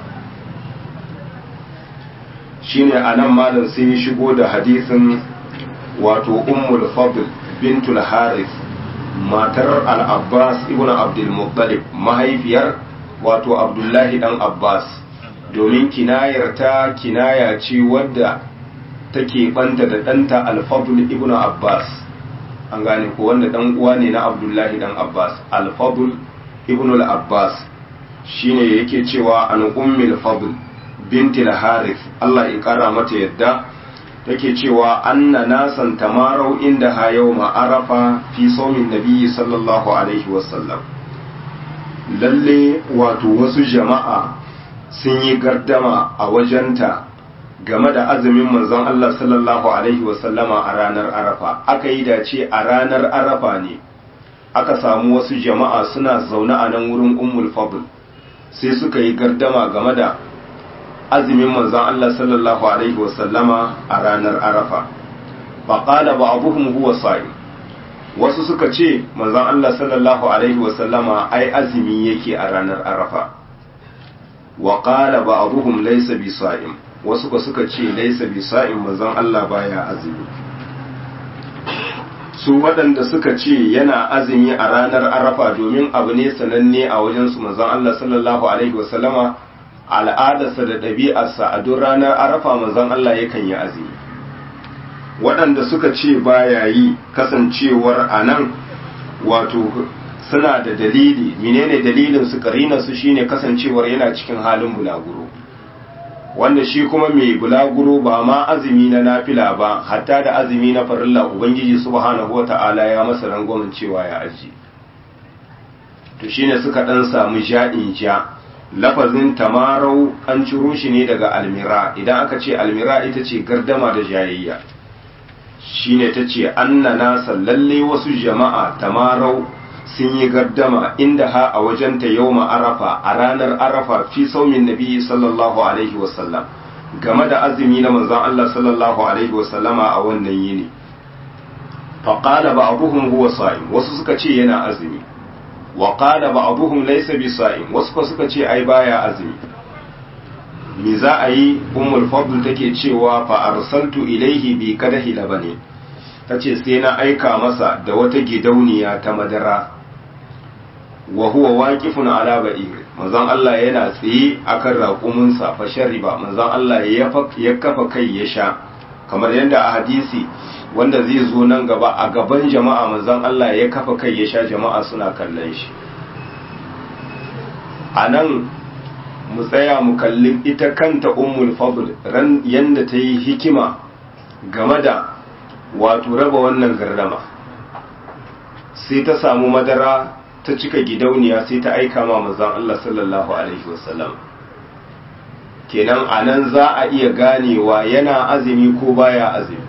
shine anan malam sai ya shigo da hadisin wato ummul fadl bintul harith matar al-abbas ibn abdul muttalib mahaifiyar wato abdullahi dan abbas domin kinayar ta kinaya ce wadda take banta da ɗanta al-fadl ibn abbas an gane ko wanda dan uwa ne na abdullahi dan abbas al-fadl ibn al-abbas shine yake cewa an ummil fadl binti al-harith Allah ya kara mata yadda take cewa anna nasan tamarau inda ha yawma arafa fi sawmin nabiyyi sallallahu alaihi wasallam lalle wato wasu jama'a sun yi gardama a wajenta game da azumin manzon Allah sallallahu Alaihi wasallama a ranar Arafa, aka yi dace a ranar Arafa ne, aka samu wasu jama'a suna zaune a nan wurin Ummul Fadl sai suka yi gardama game da azumin manzon Allah sallallahu Alaihi wasallama a ranar Arafa. Faƙala ba abuhum huwa sa'i. Wasu suka ce manzon Allah sallallahu Alaihi wasallama ai azumi yake a ranar Arafa. Wa ƙala ba abuhum laisa bi sa'im. wasu ba suka ce laisa bisa'in manzon Allah baya azumi su waɗanda suka ce yana azumi a ranar arafa domin abu ne sananne a wajensu manzon Allah sallallahu alaihi wasallama al'adarsa da ɗabi'arsa a duk ranar arafa manzon Allah yakan yi azumi waɗanda suka ce baya yi kasancewar a nan wato suna da dalili menene dalilin su karina su shine kasancewar yana cikin halin bulaguro wanda shi kuma mai bulaguro ba ma azumi na nafila ba hatta da azumi na farilla ubangiji subhanahu wata'ala ya masa rangwamen cewa ya aji to shine suka dan samu ja'in ja lafazin tamarau an ciro shi ne daga almira idan aka ce almira ita ce gardama da jayayya shine ta ce anna nasa lalle wasu jama'a tamarau sun yi gardama inda ha a wajenta yau arafa a ranar arafa fi saumin nabi sallallahu alaihi wasallam game da azumi na manzon Allah sallallahu alaihi wasallama a wannan yini faƙala ba abuhum huwa sa'im wasu suka ce yana azumi wa qala ba'dhum laysa bi sa'im wasu ko suka ce ai baya azumi me za a yi ummul fadl take cewa fa arsaltu ilaihi bi kadahi labani tace sai na aika masa da wata gidauniya ta madara wa huwa waqifun ala ba'ir manzon Allah yana tsaye akan raƙumin sa fa shariba manzon Allah ya kafa kai ya sha kamar yadda a hadisi wanda zai zo nan gaba a gaban jama'a manzon Allah ya kafa kai ya sha jama'a suna kallon shi a nan mu tsaya mu kalli ita kanta ummul fadl ran yanda ta yi hikima game da wato raba wannan gardama sai ta samu madara ta cika gidauniya sai ta aika ma manzon Allah sallallahu alaihi wasallam kenan anan za a iya ganewa yana azumi ko baya azumi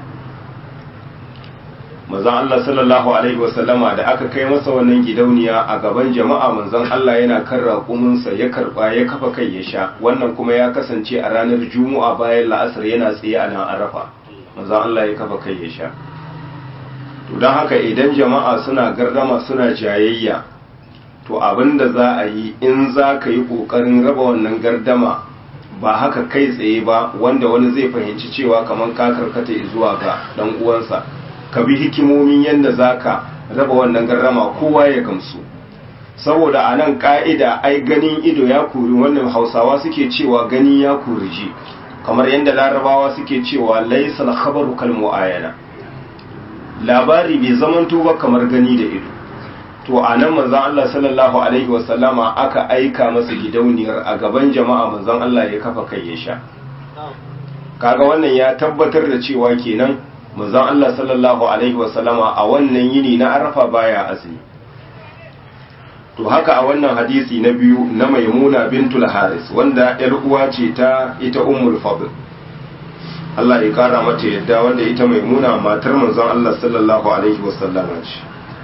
manzon Allah sallallahu alaihi wasallama da aka kai masa wannan gidauniya a gaban jama'a manzon Allah yana kan raƙuminsa ya karba ya kafa kai ya sha wannan kuma ya kasance a ranar juma'a bayan la'asar yana tsaye a nan arafa manzon Allah ya kafa kai ya sha to don haka idan jama'a suna gardama suna jayayya to abin da za a yi in za ka yi ƙoƙarin raba wannan gardama ba haka kai tsaye ba wanda wani zai fahimci cewa kamar ka karkata zuwa ga ɗan uwansa ka bi hikimomin yadda za ka raba wannan gardama kowa ya gamsu saboda a nan ƙa'ida ai ganin ido ya kuri wannan hausawa suke cewa gani ya kuri ji kamar yadda larabawa suke cewa laisal khabaru kal mu'ayana labari bai zamanto ba kamar gani da ido to a nan manzon Allah sallallahu alaihi wasallama aka aika masa gidauniyar a gaban jama'a manzon Allah ya kafa kai ya sha kaga wannan ya tabbatar da cewa kenan manzon Allah sallallahu alaihi wasallama a wannan yini na Arafa baya azumi to haka a wannan hadisi na biyu na Maimuna bintul Haris wanda yar uwa ce ta ita Ummul Fadl Allah ya kara mata yadda wanda ita Maimuna matar manzon Allah sallallahu alaihi wasallama ce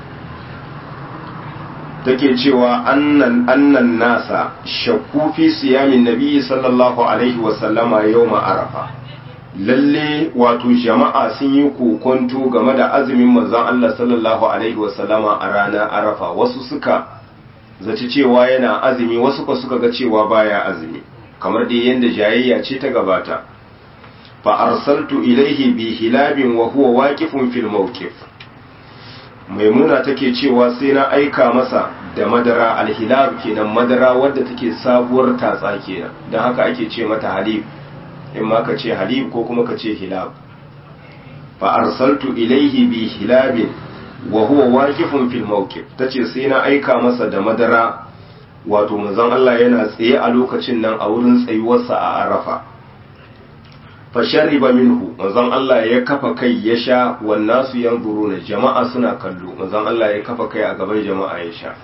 take cewa annan annan nasa shakku fi siyamin nabi sallallahu alaihi wasallama yawma arafa lalle wato jama'a sun yi kokonto game da azumin manzon Allah sallallahu alaihi wasallama a ranar arafa wasu suka zaci cewa yana azumi wasu ko suka ga cewa baya azumi kamar dai yanda jayayya ce ta gabata fa arsaltu ilaihi bi hilabin wa huwa waqifun fil mawqif maimuna take cewa sai na aika masa da madara alhilab kenan madara wadda take sabuwar tatsa kenan don haka ake ce mata halib in ma ka ce halib ko kuma ka ce hilab fa arsaltu ilaihi bi hilabin wa huwa waqifun fil mawqif tace sai na aika masa da madara wato manzon Allah yana tsaye a lokacin nan a wurin tsayuwarsa a Arafa fa shariba minhu manzon Allah ya kafa kai ya sha wannan su yanzuruna jama'a suna kallo manzon Allah ya kafa kai a gaban jama'a ya sha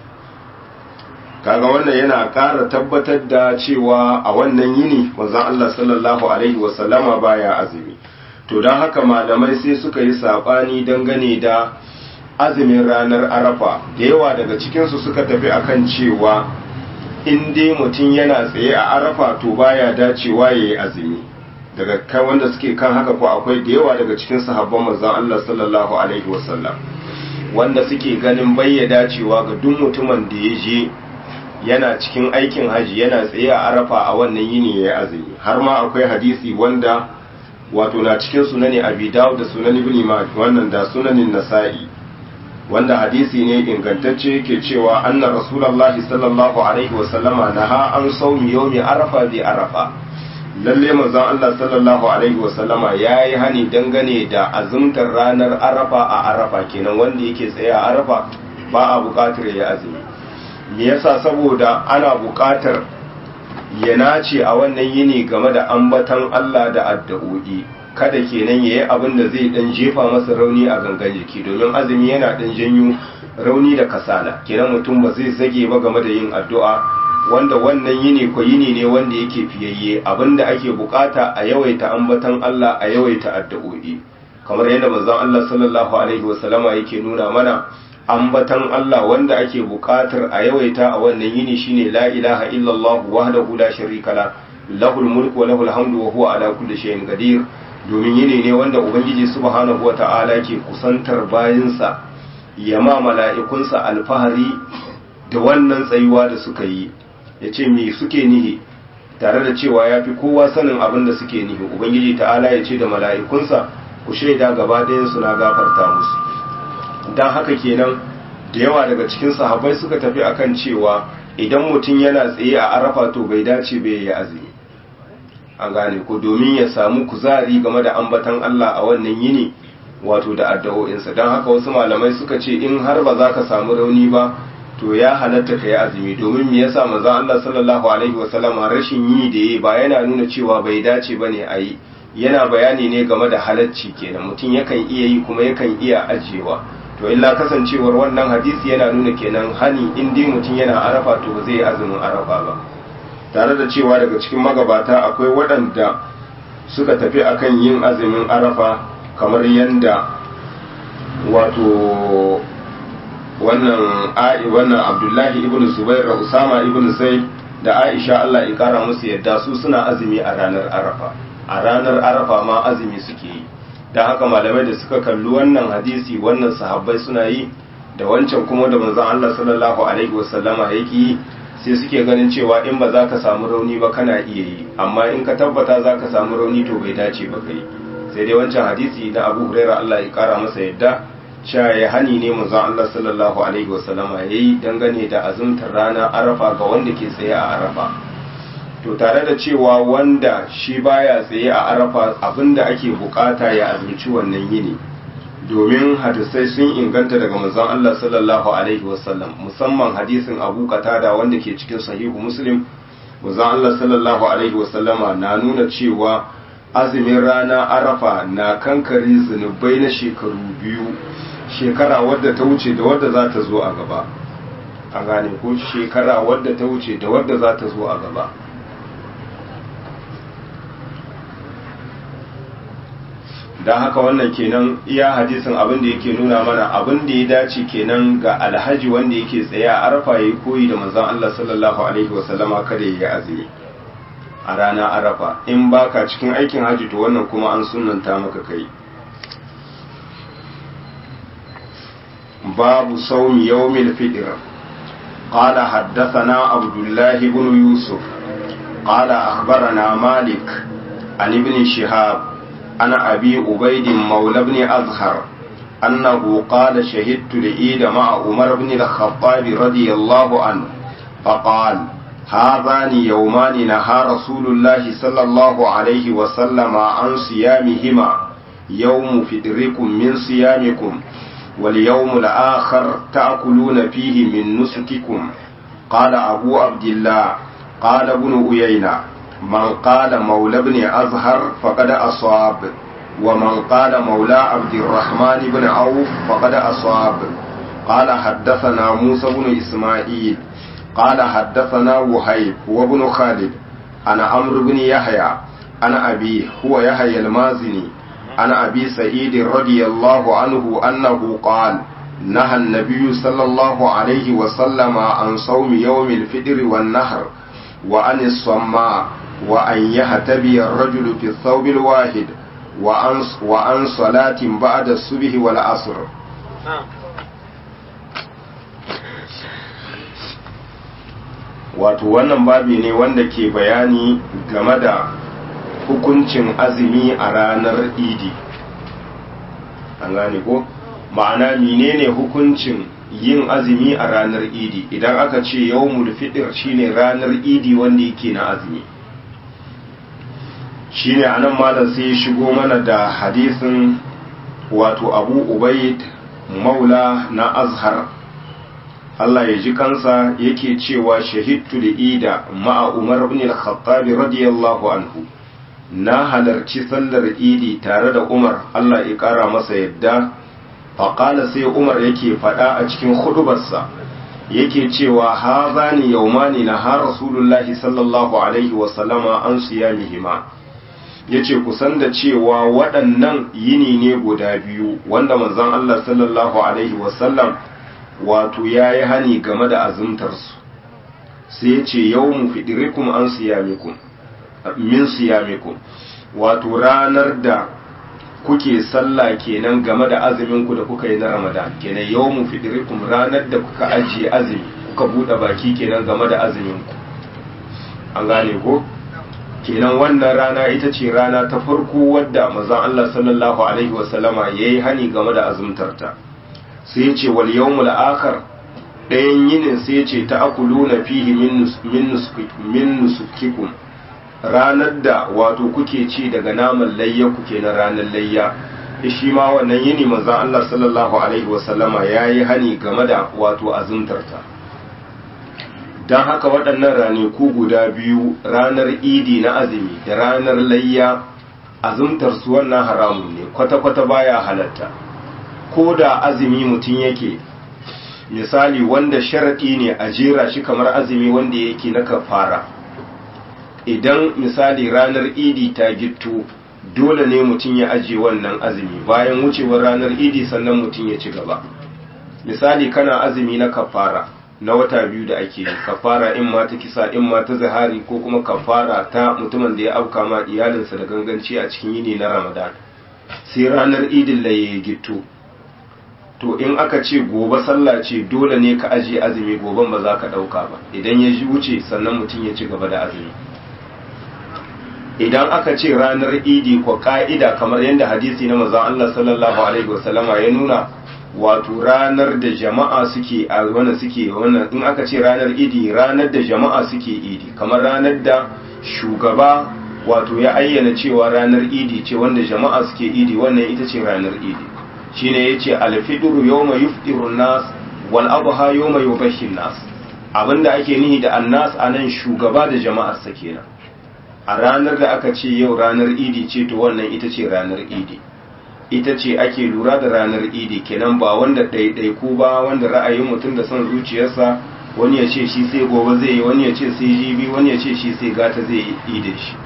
kaga wannan yana ƙara tabbatar da cewa a wannan yini manzon Allah sallallahu alaihi wasallama baya azumi to don haka malamai sai suka yi sabani dangane da azumin ranar arafa da yawa daga cikinsu suka tafi akan cewa in dai mutum yana tsaye a arafa to baya dacewa ya yi azumi daga kai wanda suke kan haka ko akwai da yawa daga cikin sahabban manzon Allah sallallahu alaihi wasallam wanda suke ganin bayyada cewa ga duk mutumin da ya je yana cikin aikin haji yana tsaye a arafa a wannan yini ya azumi har ma akwai hadisi wanda wato na cikin sunani abi dawud da sunan ibn majah wannan da sunanin nasa'i wanda hadisi ne ingantacce yake cewa anna rasulullahi sallallahu alaihi wasallama naha an sawmi yawmi arafa bi arafa lalle manzon Allah sallallahu alaihi wasallama yayi hani dangane da azumtar ranar arafa a arafa kenan wanda yake tsaye a arafa ba a buƙatar ya azumi me yasa saboda ana buƙatar ya nace a wannan yini game da ambatan Allah da addu'o'i kada kenan yayi abin da zai dan jefa masa rauni a gangan jiki domin azumi yana dan janyo rauni da kasala kenan mutum ba zai zage ba game da yin addu'a wanda wannan yini ko yini ne wanda yake fiyayye abinda ake bukata a yawaita ambatan Allah a yawaita addu'o'i kamar yadda manzon Allah sallallahu alaihi wasallama yake nuna mana ambatan Allah wanda ake buƙatar a yawaita a wannan yini shine la ilaha illallah wahdahu la sharika la lahul mulku wa lahul hamdu wa huwa ala kulli shay'in qadir domin yini ne wanda ubangiji subhanahu wata'ala ke kusantar bayinsa ya ma mala'ikunsa alfahari da wannan tsayuwa da suka yi yace me suke nihi tare da cewa ya fi kowa sanin abin da suke nihi ubangiji ta'ala ya ce da mala'ikunsa ku shaida gaba ɗayansu na gafarta musu don haka kenan da yawa daga cikin sahabbai suka tafi akan cewa idan mutum yana tsaye a arafa to bai dace bai yi azumi an gane ko domin ya samu kuzari game da ambatan Allah a wannan yini wato da addu'o'insa don haka wasu malamai suka ce in har ba za ka samu rauni ba to ya halatta ka yi azumi domin me yasa manzo Allah sallallahu alaihi wasallam rashin yi da yi ba yana nuna cewa bai dace bane a yi yana bayani ne game da halacci kenan mutum yakan iya yi kuma yakan iya ajiyewa to illa kasancewar wannan hadisi yana nuna kenan hani in dai mutum yana arafa to ba zai azumin arafa ba tare da cewa daga cikin magabata akwai waɗanda suka tafi akan yin azumin arafa kamar yanda wato wannan ai wannan abdullahi ibn zubair da usama ibn zaid da aisha Allah ya kara musu yadda su suna azumi a ranar arafa a ranar arafa ma azumi suke yi don haka malamai da suka kalli wannan hadisi wannan sahabbai suna yi da wancan kuma da manzon Allah sallallahu alaihi wasallama yake yi sai suke ganin cewa in ba za ka samu rauni ba kana iya yi amma in ka tabbata za ka samu rauni to bai dace ba kai sai dai wancan hadisi na Abu Huraira Allah ya kara masa yadda cewa ya hani ne manzon Allah sallallahu alaihi wasallama yayi dangane da azumtar rana Arafa ga wanda ke tsaye a Arafa to tare da cewa wanda shi baya tsaye a Arafa abinda ake bukata ya azumci wannan yini domin hadisai sun inganta daga manzon Allah sallallahu alaihi wasallam musamman hadisin Abu Qatada wanda ke cikin sahihu Muslim manzon Allah sallallahu alaihi wasallama na nuna cewa azumin rana Arafa na kankare zunubai na shekaru biyu shekara wadda ta wuce da wadda za ta zo a gaba a gane ko shekara wadda ta wuce da wadda za ta zo a gaba don haka wannan kenan iya hadisin abin da yake nuna mana abin da ya dace kenan ga alhaji wanda yake tsaye a arafa ya yi koyi da manzon Allah sallallahu alaihi wasallama kada ya yi azumi a rana arafa in baka cikin aikin haji to wannan kuma an sunanta maka kai باب صوم يوم الفطر قال حدثنا عبد الله بن يوسف قال أخبرنا مالك عن ابن شهاب عن أبي عبيد مولى بن أزهر أنه قال شهدت العيد مع عمر بن الخطاب رضي الله عنه فقال هذان يومان نهى رسول الله صلى الله عليه وسلم عن صيامهما يوم فطركم من صيامكم واليوم الآخر تأكلون فيه من نسككم قال أبو عبد الله قال ابن أيينة من قال مولى بن أزهر فقد أصاب ومن قال مولى عبد الرحمن بن عوف فقد أصاب قال حدثنا موسى بن إسماعيل قال حدثنا وهيب وابن خالد أنا عمرو بن يحيى أنا أبي هو يحيى المازني عن أبي سعيد رضي الله عنه أنه قال نهى النبي صلى الله عليه وسلم عن صوم يوم الفطر والنهر وعن الصماء وأن يهتبي الرجل في الثوب الواحد وعن, وعن صلاة بعد الصبح والعصر wato wannan babi ne wanda ke bayani game da hukuncin azumi a ranar idi an gane ko ma'ana menene hukuncin yin azumi a ranar idi idan aka ce yawmul fitr shine ranar idi wanda yake na azumi shine anan malam sai ya shigo mana da hadisin wato abu ubaid maula na azhar Allah ya ji kansa yake cewa shahidtu da ida ma'a umar ibn al-khattab radiyallahu anhu na halarci sallar idi tare da umar Allah ya kara masa yadda faƙala sai umar yake faɗa a cikin hudubarsa yake cewa ha zani yaumani na ha rasulullahi sallallahu alaihi wasallama an siyamihima ya ce kusan da cewa waɗannan yini ne guda biyu wanda manzon Allah sallallahu Alaihi wasallam wato ya yi hani game da azumtarsu sai ya ce yau mu fiɗirikum an siyamikum min siyamikum wato ranar da kuke sallah kenan game da azuminku da kuka yi na ramadan kenan yau mu fiɗirikum ranar da kuka ajiye azumi kuka buɗe baki kenan game da azuminku an gane ko? kenan wannan rana ita ce rana ta farko wadda mazan Allah sallallahu Alaihi wasallama ya yi hani game da azumtarta sai ce wal yawmul akhar ɗayan yinin sai ce ta akulu na fihi min nusukikum ranar da wato kuke ci daga naman layya kuke na ranar layya shi ma wannan yini mazan Allah sallallahu Alaihi wasallama ya yi hani game da wato azumtarta don haka waɗannan ranaku guda biyu ranar idi na azumi da ranar layya azumtar su wannan haramun ne kwata-kwata baya halatta ko da azumi mutum yake misali wanda sharaɗi ne a jera shi kamar azumi wanda yake na kafara idan misali ranar idi ta gitto dole ne mutum ya ajiye wannan azumi bayan wucewar ranar idi sannan mutum ya ci gaba misali kana azumi na kafara na wata biyu da ake yi kafara in ma ta kisa in ma ta zahari ko kuma kafara ta mutumin da ya auka ma iyalinsa da ganganci a cikin yini na ramadan sai ranar idin da ya gitto to in aka ce gobe sallah ce dole ne ka ajiye azumi goben ba za ka ɗauka ba idan ya wuce sannan mutum ya ci gaba da azumi idan aka ce ranar idi ko ka'ida kamar yadda hadisi na mazan Allah sallallahu alaihi wasallama ya nuna wato ranar da jama'a suke a wannan suke wannan in aka ce ranar idi ranar da jama'a suke idi kamar ranar da shugaba wato ya ayyana cewa ranar idi ce wanda jama'a suke idi wannan ita ce ranar idi shine yace al-fidru yawma yufṭiru an-nas wal adha yawma yubashshiru an-nas abinda ake nihi da annas anan shugaba da jama'ar sa kenan a ranar da aka ce yau ranar idi ce to wannan ita ce ranar idi ita ce ake lura da ranar idi kenan ba wanda ɗaiɗaiku ba wanda ra'ayin mutum da son zuciyarsa wani ya ce shi sai gobe zai yi wani ya ce sai jibi wani ya ce shi sai gata zai yi idin shi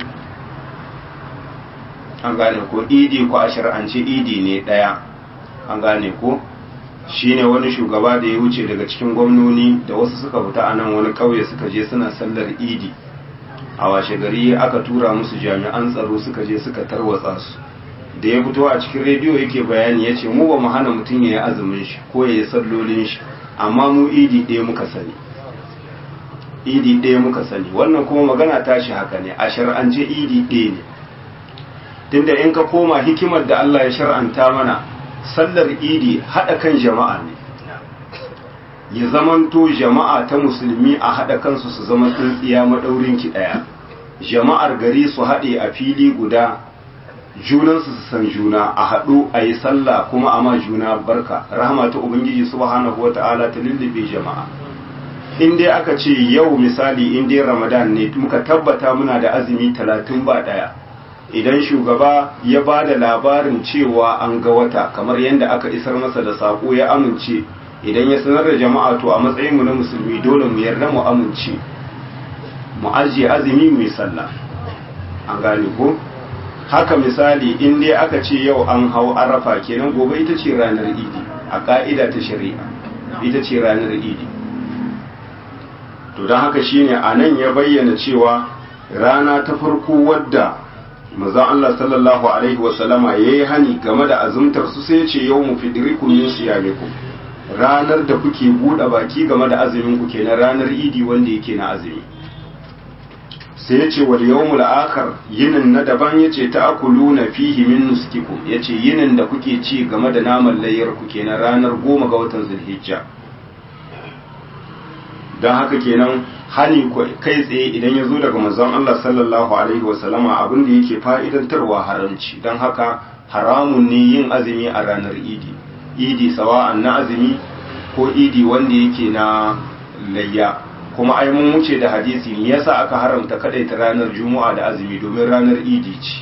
an gane ko idi ko a shar'ance idi ne ɗaya an gane ko shine wani shugaba da ya wuce daga cikin gwamnoni da wasu suka fita a nan wani ƙauye suka je suna sallar idi a washe gari aka tura musu jami'an tsaro suka je suka tarwatsa su da ya fito a cikin rediyo yake bayani ya ce mu ba mu hana mutum ya yi azumin shi ko ya yi sallolin shi amma mu idi ɗaya muka sani idi ɗaya muka sani wannan kuma magana tashi haka ne a shar'ance idi ɗaya ne tunda in ka koma hikimar da Allah ya shar'anta mana sallar idi haɗa kan jama'a ne ya zamanto jama'a ta musulmi a haɗa kansu su zama tsintsiya maɗaurin ki ɗaya jama'ar gari su haɗe a fili guda junansu su san juna a haɗu a yi sallah kuma a ma juna barka rahama ta ubangiji subhanahu wata'ala ta lullube jama'a in dai aka ce yau misali in dai ramadan ne muka tabbata muna da azumi talatin ba ɗaya idan shugaba ya ba da labarin cewa an ga wata kamar yadda aka isar masa da saƙo ya amince idan ya sanar da jama'a to a matsayin mu na musulmi dole mu yarda mu amince mu ajiye azumi mu yi sallah an gane ko haka misali in dai aka ce yau an hau arafa kenan gobe ita ce ranar idi a ka'ida ta shari'a ita ce ranar idi to don haka shine a nan ya bayyana cewa rana ta farko wadda mazan Allah sallallahu alaihi wasallama ya yi hani game da azumtar su sai ce yau mu fidirikum min siyamikum ranar da kuke buɗe baki game da azumin ku kenan ranar idi wanda yake na azumi sai ya ce wal yawmul akhar yinin na daban yace ta'kuluna fihi min nuskikum yace yinin da kuke ci game da naman layyar ku kenan ranar goma ga watan zulhijja dan haka kenan hani kai tsaye idan ya zo daga manzon Allah sallallahu alaihi wasallama abin da yake fa'idantarwa haramci dan haka haramun ne yin azumi a ranar idi idi sawa'an na azumi ko idi wanda yake na layya kuma ai mun wuce da hadisi ne yasa aka haramta kadai ta ranar juma'a da azumi domin ranar idi ce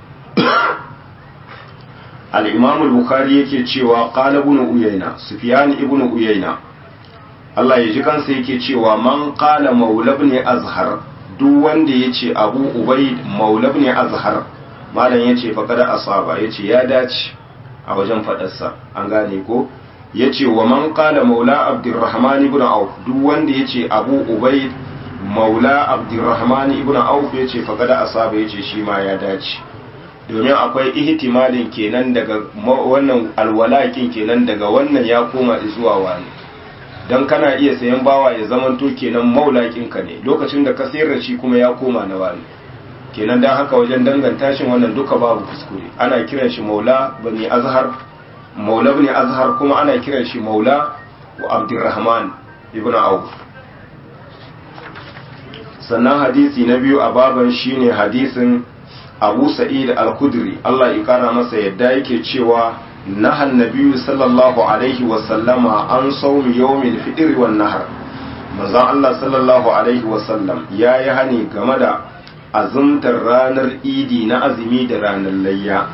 al-imam al-bukhari yake cewa qala ibn uyayna sufyan ibn uyayna Allah ya ji kansa yake cewa man qala maula ibn azhar duk wanda yace abu ubayd maula ibn azhar malam yace faqad asaba yace ya dace a wajen fadarsa an gane ko yace wa man qala maula abdurrahman ibn auf duk wanda yace abu ubayd maula abdurrahman ibn auf yace faqad asaba yace shi ma ya dace domin akwai ihtimalin kenan daga wannan alwalakin kenan daga wannan ya koma zuwa wani don kana iya sayan bawa ya zamanto kenan maulakinka ne lokacin da ka sayar da shi kuma ya koma na wani kenan don haka wajen danganta shi wannan duka babu kuskure ana kiran shi maula bani azhar maula bani azhar kuma ana kiran shi maula wa abdurrahman ibn auf sannan hadisi na biyu a baban shine hadisin abu sa'id al-khudri Allah ya kara masa yadda yake cewa نهى النبي صلى الله عليه وسلم عن صوم يوم الفطر والنهر manzon Allah sallallahu alaihi wasallam ya yi hani game da azumtar ranar idi na azumi da ranar layya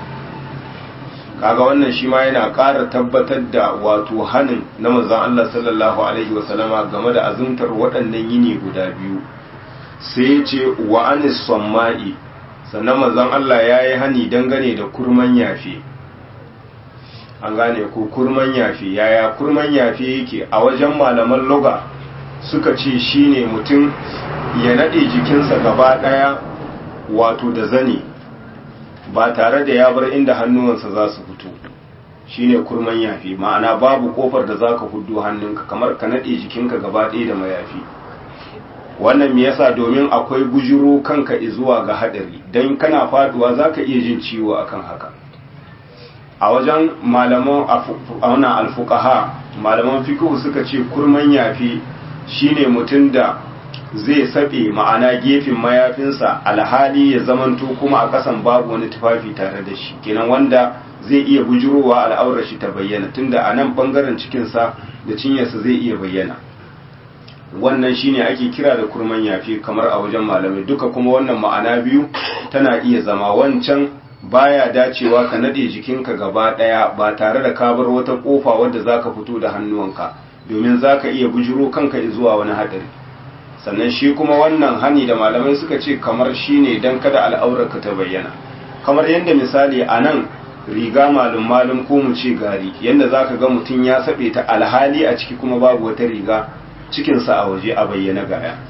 kaga wannan shi ma yana ƙara tabbatar da wato hanin na manzon Allah sallallahu alaihi wasallama game da azumtar waɗannan yini guda biyu sai ce wa anis samma'i sannan manzon Allah ya yi hani dangane da kurman yafe an gane ko kurman yafi yaya kurman yafi yake a wajen malaman loga suka ce shine mutum ya nade jikinsa gaba daya wato da zane ba tare da ya bar inda hannuwansa za su fito shine kurman yafi ma'ana babu kofar da zaka hudu hannunka kamar ka nade jikinka gaba daya da mayafi wannan me yasa domin akwai bujiro kanka zuwa ga hadari dan kana faduwa zaka iya jin ciwo akan haka a wajen malaman auna alfukaha malaman fikihu suka ce kurman yafi shine mutum da zai saɓe ma'ana gefen mayafinsa alhali ya zamanto kuma a ƙasan babu wani tufafi tare da shi kenan wanda zai iya bujurowa al'aurar shi ta bayyana tunda a nan ɓangaren cikinsa da cinyarsa zai iya bayyana wannan shine ake kira da kurman yafi kamar a wajen malamai duka kuma wannan ma'ana biyu tana iya zama wancan baya dacewa ka nade jikinka gaba daya ba tare da ka bar wata kofa wadda zaka fito da hannuwanka domin zaka iya bujiro kanka zuwa wani hadari sannan shi kuma wannan hani da malamai suka ce kamar shine dan kada al'aurarka ta bayyana kamar yadda misali a nan riga malum malum ko mu ce gari yadda zaka ga mutum ya sabe ta alhali a ciki kuma babu wata riga cikinsa a waje a bayyana gaya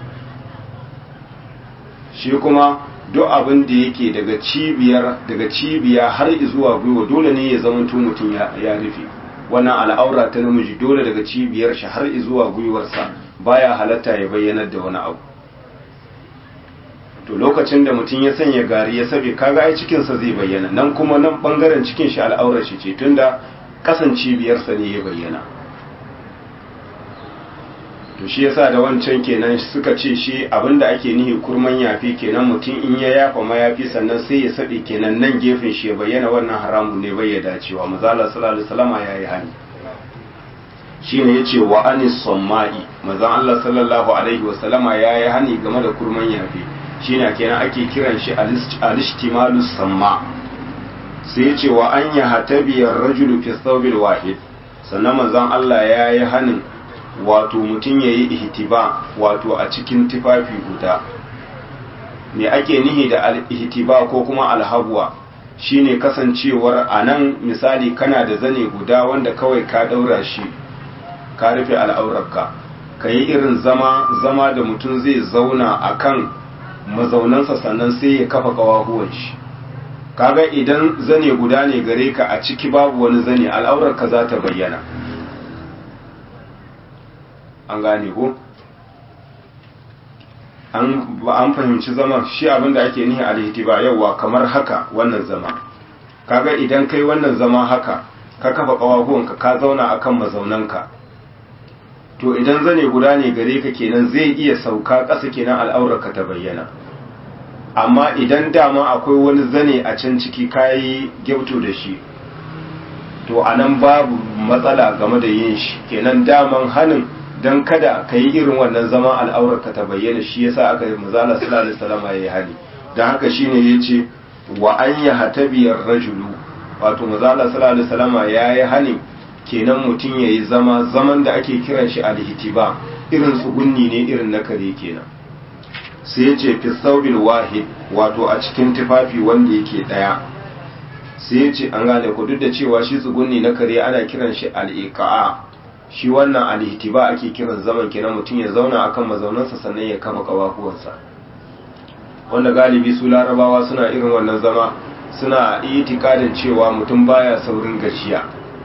shi kuma duk abin da yake daga cibiyar daga cibiya har zuwa gwiwa dole ne ya zama mutum ya rufe wannan al'aura ta namiji dole daga cibiyar shi har zuwa gwiwarsa baya halatta ya bayyanar da wani abu to lokacin da mutum ya sanya gari ya sabe kaga ai cikinsa zai bayyana nan kuma nan bangaren cikin shi al'aurar shi ce tunda kasan cibiyarsa ne ya bayyana to shi yasa da wancan kenan suka ce shi abinda ake nihi kurman yafi kenan mutum in ya yafa mayafi sannan sai ya saɗe kenan nan gefen shi ya bayyana wannan haramun ne bai ya dacewa mazala sallallahu alaihi wasallama yayi hani shine yace wa anis samma'i manzon Allah sallallahu alaihi wasallama yayi hani game da kurman yafi shine kenan ake kiran shi al-ishtimalus samma sai yace wa an yahtabi ar-rajulu fi thawbil wahid sannan manzon Allah yayi hanin wato mutum ya yi ihtiba wato a cikin tufafi guda me ake nihi da ihtiba ko kuma alhabuwa shine kasancewar a nan misali kana da zane guda wanda kawai ka daura shi ka rufe al'aurarka ka yi irin zama zama da mutum zai zauna a kan mazaunansa sannan sai ya kafa kawahuwan shi kaga idan zane guda ne gare ka a ciki babu wani zane al'aurarka za ta bayyana an gane ko an fahimci zaman shi abinda ake nihi alhitiba yauwa kamar haka wannan zama kaga idan kai wannan zama haka ka kafa kawahuwanka ka zauna akan mazaunanka to idan zane guda ne gare ka kenan zai iya sauka ƙasa kenan al'aurarka ta bayyana amma idan dama akwai wani zane a can ciki kayi gyauto da shi to anan babu matsala game da yin shi kenan daman hanin don kada ka yi irin wannan zama al'aurarka ta bayyana shi yasa aka yi mazala sallallahu alaihi wasallam ya yi hali don haka shine yace wa an ya hatabiyar rajulu wato mazala sallallahu alaihi wasallam ya yi hali kenan mutum ya yi zama zaman da ake kiran shi alhitiba irin tsugunni ne irin na kare kenan sai ya ce fi saubil wahid wato a cikin tufafi wanda yake daya sai ya ce an gane ku duk da cewa shi tsugunni na kare ana kiran shi al'iqa'a shi wannan al'itiba ake kiran zaman kenan mutum ya zauna akan mazaunansa sannan ya kama kawakuwansa wanda galibi su larabawa suna irin wannan zama suna itikadin cewa mutum baya saurin gajiya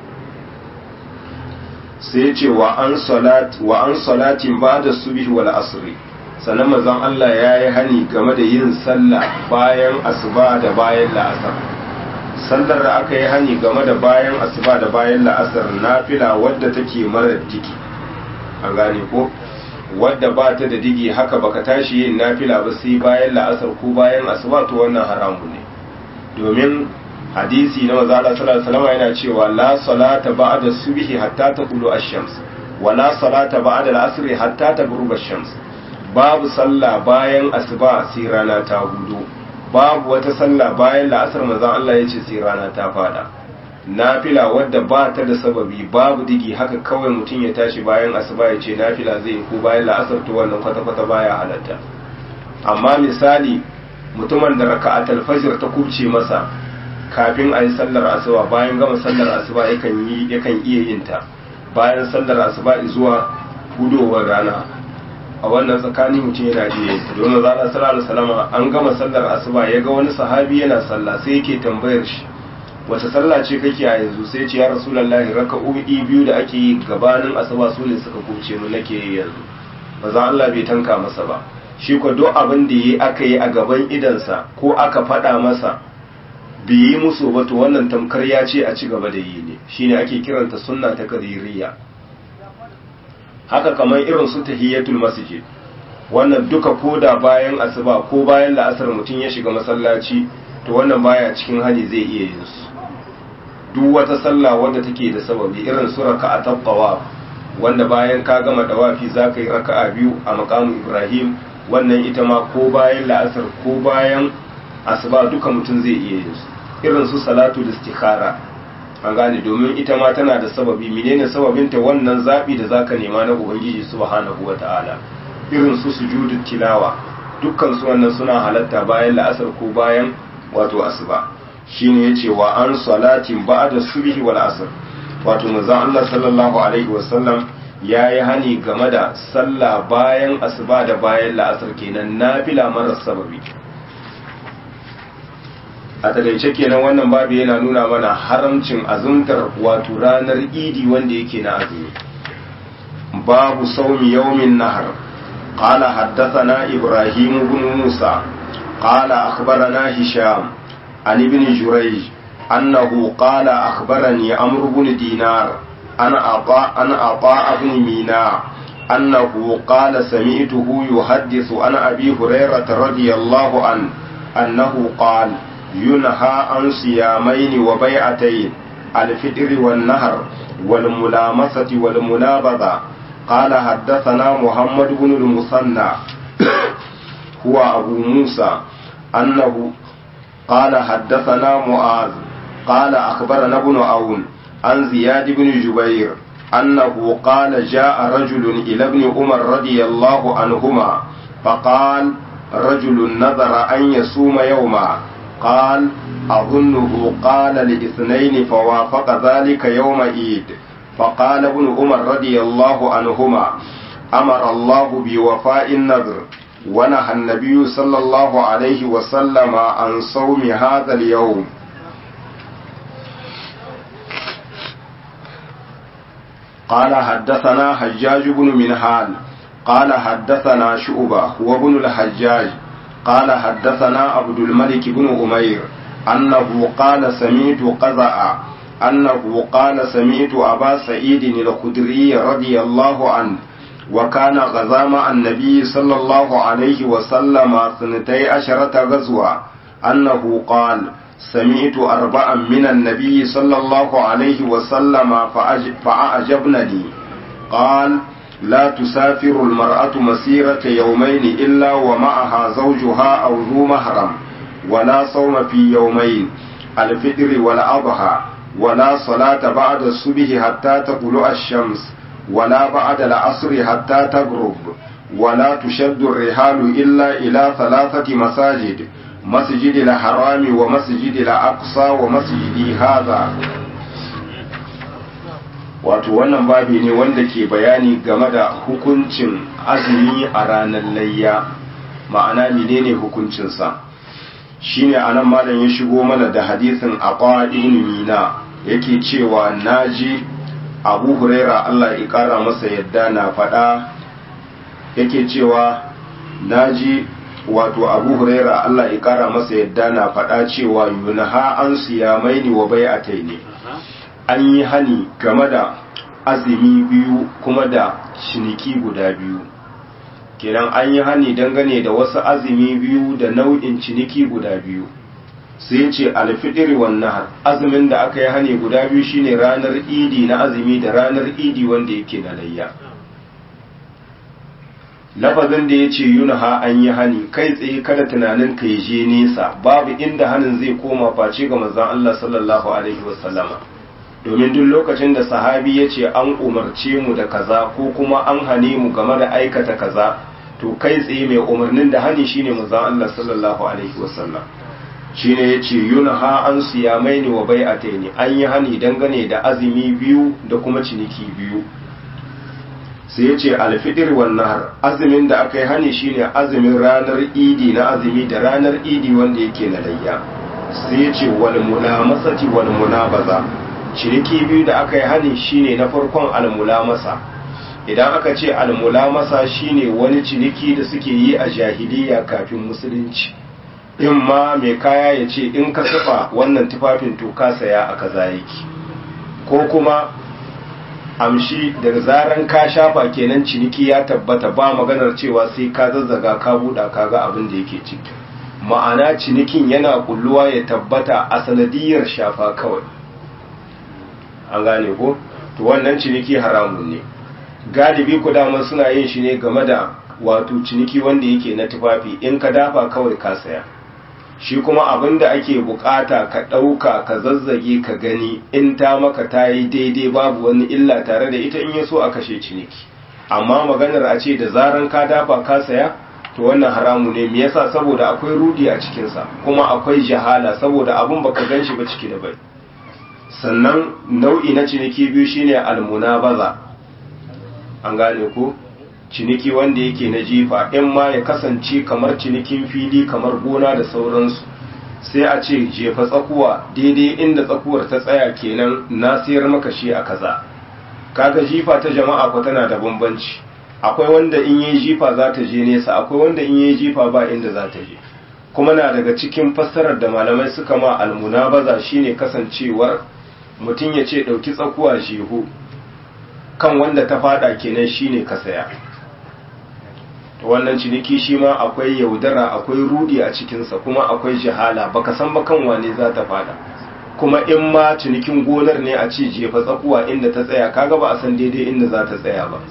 sai ce wa an salat wa an salatin ba'da subhi wal asri sannan manzon Allah yayi hani game da yin sallah bayan asuba da bayan la'asar sallar da aka yi hani game da bayan asuba da bayan la'asar nafila wadda take mara digi an gane ko wadda ba ta da digi haka baka tashi yin nafila ba sai bayan la'asar ko bayan asuba to wannan haramu ne domin hadisi na maza Allah sallallahu alaihi wasallam yana cewa la salata ba'da subhi hatta taqulu ash-shams wa la salata ba'da al-asr hatta taghruba ash-shams babu sallah bayan asuba sai rana ta hudu babu wata sallah bayan la'asar manzon Allah yace sai rana ta fada nafila wadda ba ta da sababi babu digi haka kawai mutum ya tashi bayan asuba ya ce nafila zai ko bayan la'asar to wannan kwata-kwata baya halatta amma misali mutumin da raka'atul fajr ta kubce masa kafin a yi sallar asuba bayan gama sallar asuba yakan yi yakan iya yin ta bayan sallar asuba zuwa hudowar rana a wannan tsakani mutum yana iya yin ta domin zana sallallahu alaihi wasallam an gama sallar asuba ya ga wani sahabi yana sallah sai yake tambayar shi wace sallah ce kake a yanzu sai ce ya rasulullahi raka'o'i biyu da ake yi gabanin asuba su ne suka kuce mu nake yi yanzu maza Allah bai tanka masa ba shi ko duk abin da yi aka yi a gaban idansa ko aka faɗa masa bai yi musu ba to wannan tamkar ya ce a ci gaba da yi ne shine ake kiranta sunna ta kadiriya haka kamar irin su tahiyatul masjid wannan duka koda bayan asuba ko bayan la'asar mutum ya shiga masallaci to wannan baya cikin hali zai iya yin su duk wata sallah wadda take da sababi irin su raka'atul tawaf wanda bayan ka gama dawafi zaka yi raka'a biyu a maqamu ibrahim wannan ita ma ko bayan la'asar ko bayan asuba duka mutum zai iya yin su irin su salatu istikhara an gane domin ita ma tana da sababi menene sababinta wannan zabi da zaka nema na ubangiji subhanahu wata'ala irin su sujudu tilawa dukkan su wannan suna halatta bayan la'asar ko bayan wato asuba shine yace wa an salatin ba'da subhi wal asr wato manzon Allah sallallahu alaihi wasallam yayi hani game da sallah bayan asuba da bayan la'asar kenan nafila marar sababi a takaice kenan wannan babu yana nuna mana haramcin azumtar wato ranar idi wanda yake na azumi babu saumi yaumin nahar قال حدثنا إبراهيم بن موسى قال أخبرنا هشام عن ابن جريج أنه قال أخبرني عمرو بن دينار أنا أطاع أنا أطاع بن ميناء أنه قال سمعته يحدث عن أبي هريرة رضي الله عنه أنه قال ينهى عن صيامين وبيعتين الفطر والنهر والملامسة والمنابذة قال حدثنا محمد بن المثنى هو أبو موسى أنه قال حدثنا معاذ قال أخبرنا ابن عون عن زياد بن جبير أنه قال جاء رجل إلى ابن عمر رضي الله عنهما فقال رجل نذر أن يصوم يوما قال أظنه قال لاثنين فوافق ذلك يوم عيد فقال ابن عمر رضي الله عنهما أمر الله بوفاء النذر ونهى النبي صلى الله عليه وسلم عن صوم هذا اليوم قال حدثنا حجاج بن منهال قال حدثنا شعبة هو ابن الحجاج قال حدثنا عبد الملك بن أمير أنه قال سمعت قزع أنه قال سمعت أبا سعيد الخدري رضي الله عنه وكان غزا مع النبي صلى الله عليه وسلم سنتي عشرة غزوة أنه قال سمعت أربعا من النبي صلى الله عليه وسلم فأعجبنني قال لا تسافر المرأة مسيرة يومين إلا ومعها زوجها أو ذو محرم ولا صوم في يومين الفطر والأضحى ولا صلاة بعد الصبح حتى تطلع الشمس ولا بعد العصر حتى تغرب ولا تشد الرحال إلا إلى ثلاثة مساجد مسجد الحرام ومسجد الأقصى ومسجد هذا wato wannan babi ne wanda ke bayani game da hukuncin azumi a ranar layya ma'ana menene hukuncinsa shine anan malam ya shigo mana da hadisin aqwa ibn mina yake cewa naji abu huraira Allah ya kara masa yadda na faɗa yake cewa naji wato abu huraira Allah ya kara masa yadda na faɗa cewa yunha an siyamaini wa bai'ataini an yi hani game da azumi biyu kuma da ciniki guda biyu kenan an yi hani dangane da wasu azumi biyu da nau'in ciniki guda biyu sai ce alfidiri wannan azumin da aka yi hani guda biyu shine ranar idi na azumi da ranar idi wanda yake na layya lafazin da ya ce yunha an yi hani kai tsaye kada tunanin ka je nesa babu inda hanin zai koma face ga manzon Allah sallallahu alaihi wasallama domin duk lokacin da sahabi ya ce an umarce mu da kaza ko kuma an hane mu game da aikata kaza to kai tsaye mai umarnin da hani shine manzon Allah sallallahu alaihi wasallam shine yace yunha an siyamaini wa bai'ataini an yi hani dangane da azumi biyu da kuma ciniki biyu sai yace alfitr wan nahar azumin da aka yi hani shine azumin ranar idi na azumi da ranar idi wanda yake na layya sai yace wal mulamasati wal munabaza ciniki biyu da aka yi hani shine na farkon almulamasa idan aka ce almulamasa shine wani ciniki da suke yi a jahiliya kafin musulunci in ma mai kaya ya ce in ka saba wannan tufafin to ka saya a kaza yake ko kuma amshi daga zaran ka shafa kenan ciniki ya tabbata ba maganar cewa sai ka zazzaga ka buɗa ka ga abin da yake ciki ma'ana cinikin yana kulluwa ya tabbata a sanadiyar shafa kawai an gane ko to wannan ciniki haramun ne galibi ku dama suna yin shi ne game da wato ciniki wanda yake na tufafi in ka dafa kawai ka saya shi kuma abin da ake bukata ka ɗauka ka zazzage ka gani in ta maka ta yi daidai babu wani illa tare da ita in ya so a kashe ciniki amma maganar a ce da zaran ka dafa ka saya to wannan haramu ne me yasa saboda akwai rudi a cikinsa kuma akwai jahala saboda abin baka gan shi ba ciki da bai sannan nau'i na ciniki biyu shine almunabaza an gane ko ciniki wanda yake na jifa in ma ya kasance kamar cinikin fili kamar gona da sauransu sai a ce jefa tsakuwa daidai inda tsakuwar ta tsaya kenan na sayar maka shi a kaza kaga jifa ta jama'a ko tana da bambanci akwai wanda in yi jifa za ta je nesa akwai wanda in yi jifa ba inda za ta je kuma na daga cikin fassarar da malamai suka ma almunabaza shine kasancewar mutum ya ce ɗauki tsakuwa shehu kan wanda ta fada kenan shine ka saya to wannan ciniki shi ma akwai yaudara akwai rudi a cikinsa kuma akwai jihala baka san ba kan wane za ta fada kuma in ma cinikin gonar ne a ce jefa tsakuwa inda ta tsaya kaga ba a san daidai inda za ta tsaya ba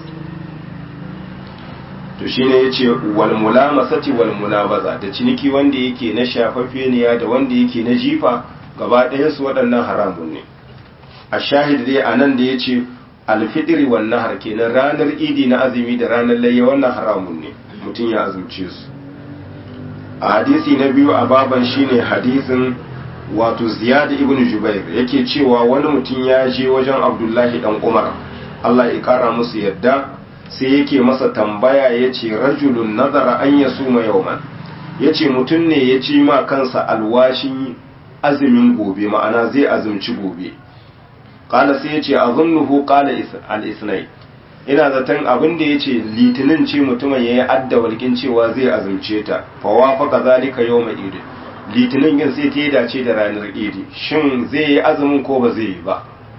to shine yace wal mulamasati wal munabaza da ciniki wanda yake na shafafeniya da wanda yake na jifa gaba ɗayan su waɗannan haramun ne a shahid dai anan da yace alfitri wan nahar kenan ranar idi na azumi da ranar layya wannan haramun ne mutum ya azumce su a hadisi na biyu a baban shine hadisin wato ziyad ibn jubair yake cewa wani mutum ya je wajen abdullahi dan umar Allah ya kara musu yadda sai yake masa tambaya ya ce rajulun nazara an ya suma yauman ya ce mutum ne ya ci ma kansa alwashin azumin gobe ma'ana zai azumci gobe kala sai ya ce a zunnuhu kala al-isnai ina zaton abin da ya ce litinin ce mutumin ya yi adda walƙin cewa zai azumce ta fawa faka zalika yau mai idi litinin yin sai ta yi dace da ranar idi shin zai yi azumin ko ba zai yi ba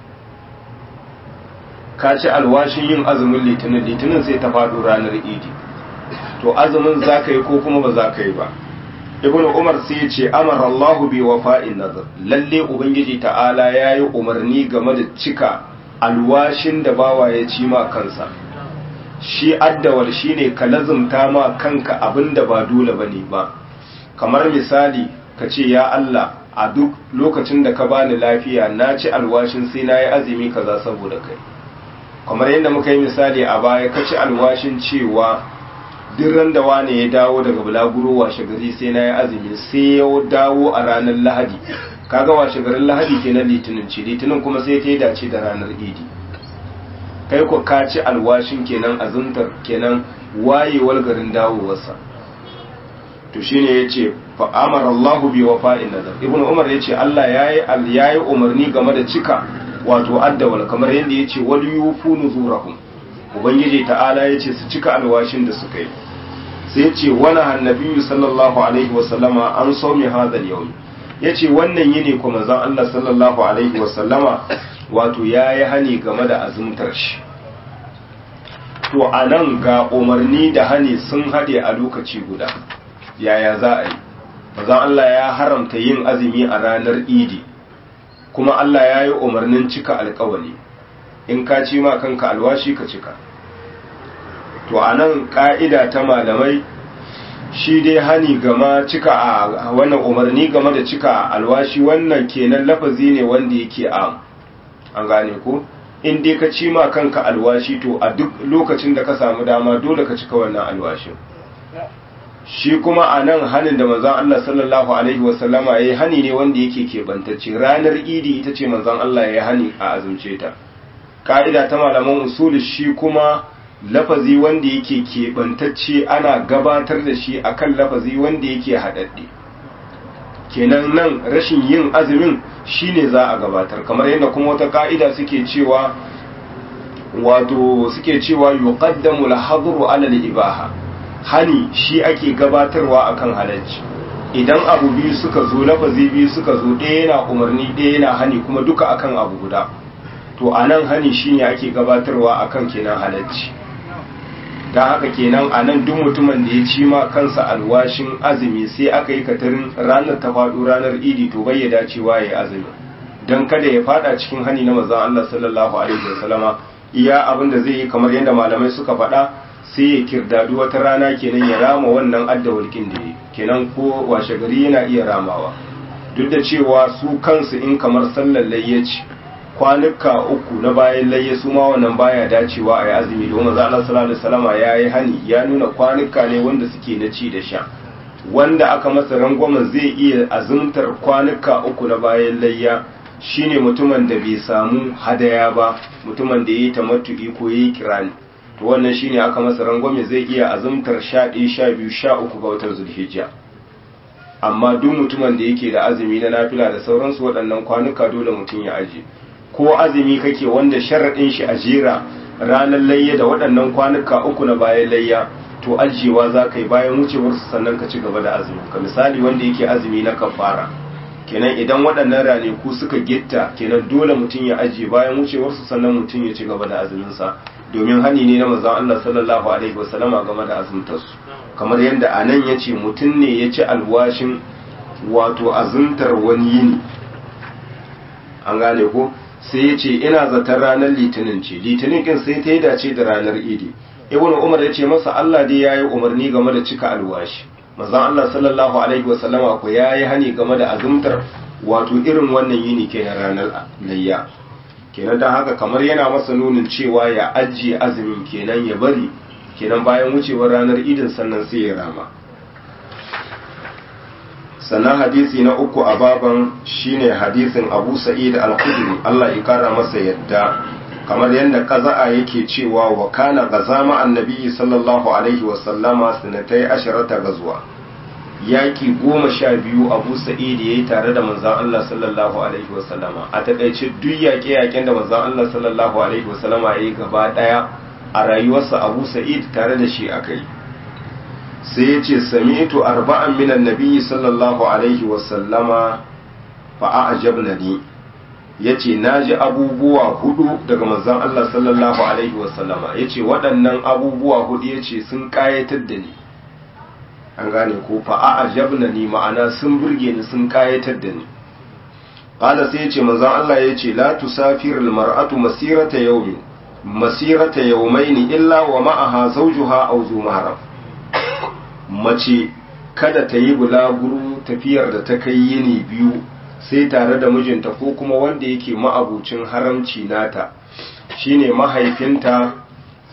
ka ci alwashin yin azumin litinin litinin sai ta faɗo ranar idi to azumin za ka yi ko kuma ba za ka yi ba ibn umar sai ya ce amara Allah bi wafa'in nazar lalle ubangiji ta'ala ya yi umarni game da cika alwashin da bawa ya ci ma kansa shi addawal shine ka lazumta ma kanka abin da ba dole bane ba kamar misali ka ce ya Allah a duk lokacin da ka bani lafiya na ci alwashin sai na yi azumi kaza saboda kai kamar yadda muka yi misali a baya ka ci alwashin cewa duk ran da wane ya dawo daga bulaguro washe gari sai na yi azumi sai ya dawo a ranar lahadi kaga washe garin lahadi kenan litinin ce litinin kuma sai ta yi dace da ranar idi kai ko ka ci alwashin kenan azuntar kenan wayewar garin dawowarsa to shine yace fa amara Allah bi wafa'in nazar ibn umar yace Allah yayi yayi umarni game da cika wato addawal kamar yanda yace wal yufu nuzurahum ubangiji ta'ala yace su cika alwashin da suka yi sai yace wala annabi sallallahu alaihi wasallama an sawmi hadha al-yawm yace wannan yini kuma manzon Allah sallallahu alaihi wasallama wato yayi hani game da azumtar shi to anan ga umarni da hani sun hade a lokaci guda yaya za a yi bazan Allah ya haramta yin azumi a ranar idi kuma Allah ya yi umarnin cika alkawali in ka ci ma kanka alwashi ka cika to a nan ƙa'ida ta malamai shi dai hani gama cika a wannan umarni game da cika alwashi wannan kenan lafazi ne wanda yake a an gane ko in dai ka ci ma kanka alwashi to a duk lokacin da ka samu dama dole ka cika wannan alwashin shi kuma a nan hannun da manzan Allah sallallahu Alaihi wasallama ya yi hani ne wanda yake keɓantacce ranar idi ita ce manzan Allah ya yi hani a azumce ta ƙa'ida ta malaman usuli shi kuma lafazi wanda yake keɓantacce ana gabatar da shi akan lafazi wanda yake haɗaɗɗe kenan nan rashin yin azumin shine za a gabatar kamar yadda kuma wata ƙa'ida suke cewa wato suke cewa yuqaddamu al-hadru ala al-ibaha hani shi ake gabatarwa akan halacci idan abu biyu suka zo lafazi biyu suka zo ɗaya yana umarni ɗaya yana hani kuma duka akan abu guda to anan hani shine ake gabatarwa akan kenan halacci don haka kenan anan duk mutumin da ya ci ma kansa alwashin azumi sai aka yi katarin ranar ta faɗo ranar idi to bai ya dacewa ya yi azumi don kada ya fada cikin hani na manzon Allah sallallahu alaihi wasallama iya abin da zai yi kamar yadda malamai suka faɗa sai ya kirdadu wata rana kenan ya rama wannan addawalkin da ya kenan ko washe gari yana iya ramawa duk da cewa su kansu in kamar sallar layyaci kwanuka uku na bayan layya su ma wannan baya dacewa a yi azumi domin za Allah sallallahu alaihi wasallama ya yi hani ya nuna kwanuka ne wanda suke na ci da sha wanda aka masa rangwamen zai iya azumtar kwanuka uku na bayan layya shine mutumin da bai samu hadaya ba mutumin da ya yi tamattu'i ko ya yi kirani to wannan shine aka masa rangwame zai iya azumtar sha ɗaya sha biyu sha uku ga watan zulhijja amma duk mutumin da yake da azumi na nafila da sauransu waɗannan kwanuka dole mutum ya aje ko azumi kake wanda sharaɗin shi a jera ranar layya da waɗannan kwanuka uku na bayan layya to ajiyewa za ka yi bayan wucewarsu sannan ka ci gaba da azumi ka misali wanda yake azumi na kafara kenan idan waɗannan ranaku suka gitta kenan dole mutum ya ajiye bayan wucewarsu sannan mutum ya ci gaba da azuminsa domin hani ne na manzon Allah sallallahu alaihi wasallama game da azumtarsu kamar yadda a nan ya ce mutum ne ya ci alwashin wato azumtar wani yini an gane ko sai ya ce ina zaton ranar litinin ce litinin kin sai ta yi dace da ranar idi ibn umar ya ce masa Allah dai ya yi umarni game da cika alwashi manzon Allah sallallahu alaihi wasallama ko ya yi hani game da azumtar wato irin wannan yini kenan ranar layya kenan don haka kamar yana masa nunin cewa ya ajiye azumin kenan ya bari kenan bayan wucewar ranar idin sannan sai ya rama sannan hadisi na uku a baban shine hadisin abu sa'id al-khudri Allah ya kara masa yadda kamar yadda kaza'a yake cewa wa kana gazama annabi sallallahu alaihi wa sallama sanatai asharata gazuwa yaki goma sha biyu abu sa'id yayi tare da manzon Allah sallallahu alaihi wa sallama a takaice duk yaƙe yaƙen da manzon Allah sallallahu alaihi wa sallama yayi gaba daya a rayuwarsa abu sa'id tare da shi akai sai ya ce sami'tu arba'an minan nabiyyi sallallahu alaihi wa sallama fa a'jabna ni yace naji abubuwa hudu daga manzon Allah sallallahu alaihi wa sallama yace waɗannan abubuwa hudu yace sun kayatar da ni an gane ko fa a'jabna ni ma'ana sun burge ni sun kayatar da ni qala sai yace manzon Allah yace la tusafiru almar'atu masirata yawmin masirata yawmayn illa wa ma'aha zawjuha aw zu mahram mace kada ta yi bulaguro tafiyar da ta kai yini biyu sai tare da mijinta ko kuma wanda yake ma'abucin haramci nata shine mahaifinta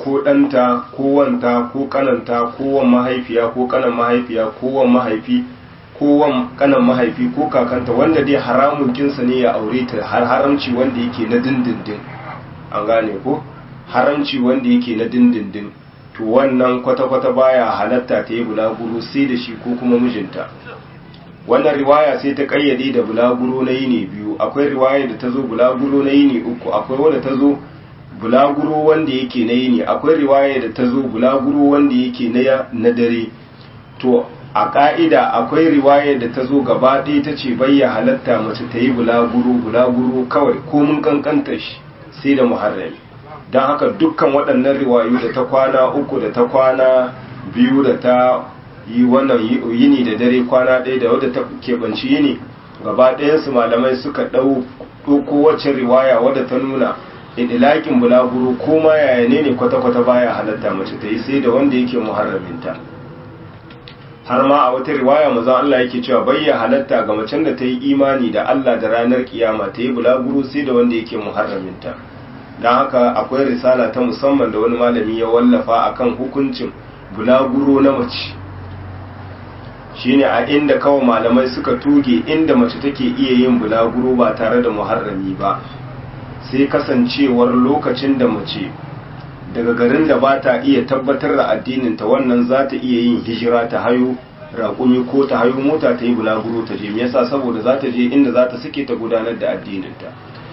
ko ɗanta ko wanta ko kananta ko wan mahaifiya ko kanan mahaifiya ko wan mahaifi ko wan kanan mahaifi ko kakanta wanda dai haramun kinsa ne ya aure ta har haramci wanda yake na dindindin an gane ko haramci wanda yake na dindindin to wannan kwata-kwata baya halatta ta yi bulaguro sai da shi ko kuma mijinta wannan riwaya sai ta kayyade da bulaguro na yini biyu akwai riwaya da ta zo bulaguro na yini uku akwai wanda ta zo bulaguro wanda yake na yini akwai riwaya da ta zo bulaguro wanda yake na dare to a ka'ida akwai riwaya da ta zo gaba ɗaya ta ce bayya halatta mace ta yi bulaguro bulaguro kawai ko mun kankanta shi sai da muharrami don haka dukkan waɗannan riwayu da ta kwana uku da ta kwana biyu da ta yi wannan yini da dare kwana ɗaya da wadda ta keɓanci yini gaba ɗayansu malamai suka ɗauko wacce riwaya wadda ta nuna idilakin bulaguro ko ma yaya ne ne kwata-kwata baya halatta mace ta yi sai da wanda yake muharraminta har ma a wata riwaya mazan Allah yake cewa bayya halatta ga macen da ta yi imani da Allah da ranar kiyama ta yi bulaguro sai da wanda yake muharraminta don haka akwai risala ta musamman da wani malami ya wallafa akan hukuncin bulaguro na mace shine a inda kawai malamai suka tuge inda mace take iya yin bulaguro ba tare da muharrami ba sai kasancewar lokacin da mace daga garin da ba ta iya tabbatar da addininta wannan za ta iya yin hijira ta hayo raƙumi ko ta hayo mota ta yi bulaguro ta je me yasa saboda za ta je inda za ta suke ta gudanar da addininta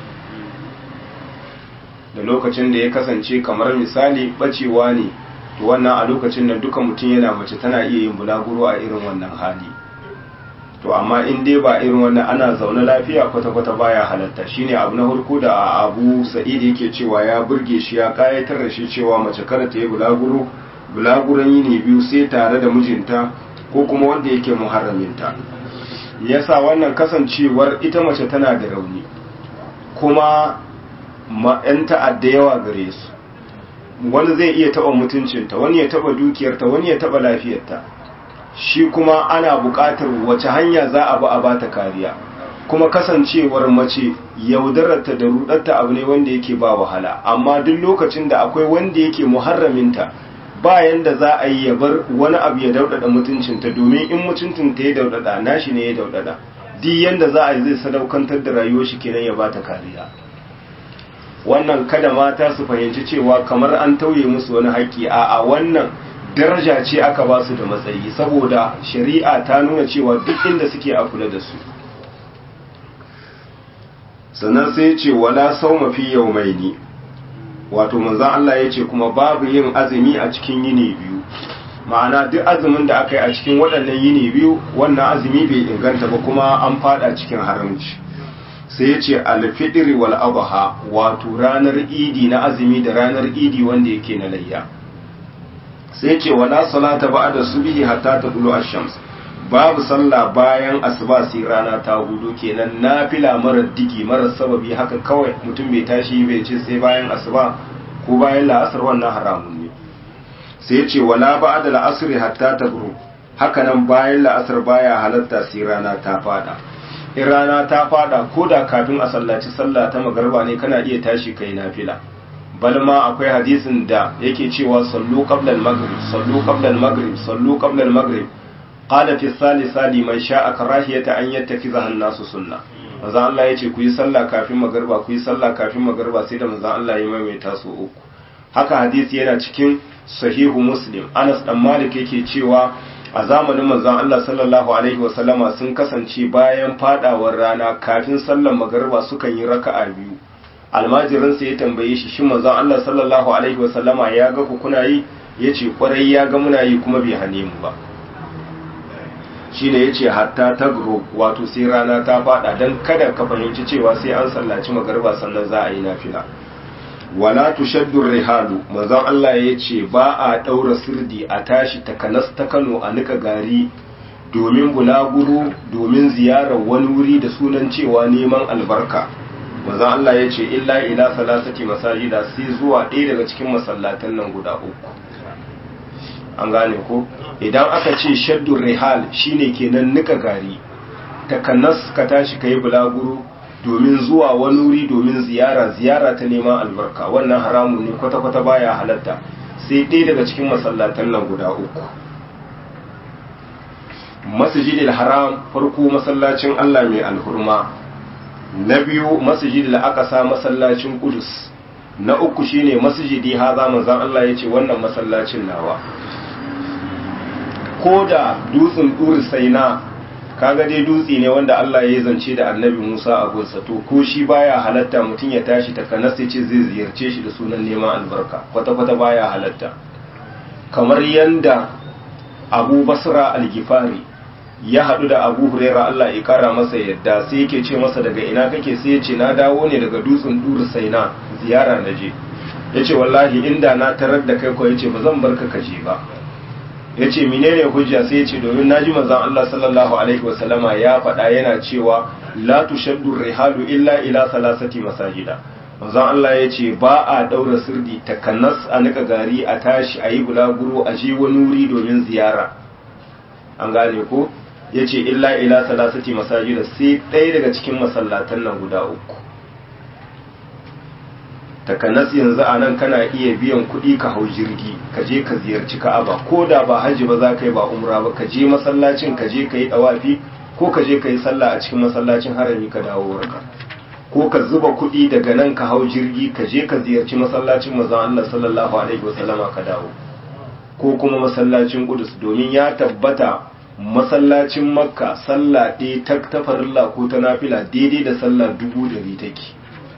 da lokacin da ya kasance kamar misali bacewa ne to wannan a lokacin nan duka mutum yana mace tana iya yin bulaguro a irin wannan hali to amma in dai ba irin wannan ana zaune lafiya kwata-kwata baya halatta shine abu na farko da abu sa'id yake cewa ya burge shi ya kayatar da shi cewa mace kada ta yi bulaguro bulaguran yini biyu sai tare da mijinta ko kuma wanda yake muharraminta yasa wannan kasancewar ita mace tana da rauni kuma ma 'yan ta'adda yawa gare su wani zai iya taba mutuncinta wani ya taba dukiyarta wani ya taba lafiyarta shi kuma ana buƙatar wace hanya za a ba a bata kariya kuma kasancewar mace yaudararta da rudarta abu ne wanda yake ba wahala amma duk lokacin da akwai wanda yake muharraminta bayan da za a yi ya bar wani abu ya daudada mutuncinta domin in mutuncinta ya daudada nashi ne ya daudada duk yanda za a yi zai sadaukantar da rayuwar shi kenan ya bata kariya wannan kada mata su fahimci cewa kamar an tauye musu wani haƙƙi a a wannan daraja ce aka ba su da matsayi saboda shari'a ta nuna cewa duk inda suke a kula da su sannan sai ce wala sau mafi yau mai ni wato manzan Allah ya ce kuma babu yin azumi a cikin yini biyu ma'ana duk azumin da aka yi a cikin waɗannan yini biyu wannan azumi bai inganta ba kuma an fada cikin haramci sai ya ce alfidiri wal abaha wato ranar idi na azumi da ranar idi wanda yake na layya sai ce wala salata ba'da subhi hatta tadlu ash-shams babu sallah bayan asuba sai rana ta hudu kenan nafila mara digi mara sababi haka kawai mutum bai tashi bai ce sai bayan asuba ko bayan la'asar wannan haramun ne sai ce wala ba'da la'asri hatta tagru haka nan bayan la'asar baya halatta sai rana ta fada in rana ta fada ko da kafin a sallaci sallah ta magarba ne kana iya tashi kai nafila bal ma akwai hadisin da yake cewa sallu qabla al-maghrib sallu qabla al-maghrib sallu qabla al-maghrib qala fi salisa liman sha'a karahiyata an yattakiza an-nasu sunna manzo Allah yace ku yi sallah kafin magarba ku yi sallah kafin magarba sai da manzo Allah ya maimaita su uku haka hadisi yana cikin sahihu muslim Anas dan Malik yake cewa a zamanin manzon Allah sallallahu alaihi wasallama sun kasance bayan fadawar rana kafin sallar magariba sukan yi raka'a biyu almajirin sa ya tambaye shi shin manzon Allah sallallahu alaihi wasallama ya ga ku kuna yi yace kwarai ya ga muna yi kuma bai hane mu ba shine yace hatta tagro wato sai rana ta fada dan kada ka fahimci cewa sai an sallaci magariba sannan za a yi nafila wala tushaddu rihalu manzon Allah ya ce ba a daura sirdi a tashi takanas ta Kano a nika gari domin bulaguro domin ziyarar wani wuri da sunan cewa neman albarka manzon Allah ya ce illa ila salasati masajida sai zuwa ɗaya daga cikin masallatan nan guda uku an gane ko idan aka ce shaddu rihal shine kenan nika gari takanas ka tashi kai bulaguro domin zuwa wani wuri domin ziyara ziyara ta neman albarka wannan haramun ne kwata-kwata baya halatta sai ɗaya daga cikin masallatan nan guda uku masjidil haram farko masallacin Allah mai alhurma na biyu masjidil aqsa masallacin qudus na uku shine masjidi haza manzon Allah yace wannan masallacin nawa ko da dutsen dur saina kaga dai dutse ne wanda Allah ya zance da annabi Musa a gonsa to ko shi baya halatta mutum ya tashi ta kanas ce zai ziyarce shi da sunan neman albarka kwata kwata baya halatta kamar yanda Abu Basra al-Gifari ya haɗu da Abu Huraira Allah ya kara masa yadda sai yake ce masa daga ina kake sai ya ce na dawo ne daga dutsen dur saina ziyara na je yace wallahi inda na tarar da kai ko yace ba zan barka ka je ba ya ce menene hujja sai ya ce domin naji manzon Allah sallallahu alaihi wasallama ya faɗa yana cewa la tushaddu rihalu illa ila salasati masajida manzon Allah ya ce ba a daura sirdi takannas a nika gari a tashi a yi bulaguro a je wani wuri domin ziyara an gane ko ya ce illa ila salasati masajida sai ɗaya daga cikin masallatan nan guda uku takanas yanzu a nan kana iya biyan kuɗi ka hau jirgi ka je ka ziyarci ka'aba ko da ba hajji ba za ka yi ba umra ba ka je masallacin ka je ka yi ɗawafi ko ka je ka yi sallah a cikin masallacin harami ka dawo warka ko ka zuba kuɗi daga nan ka hau jirgi ka je ka ziyarci masallacin manzon Allah sallallahu alaihi wasallama ka dawo ko kuma masallacin Qudus domin ya tabbata masallacin Makka sallah ɗaya ta tafarilla ko ta nafila daidai da sallah dubu ɗari take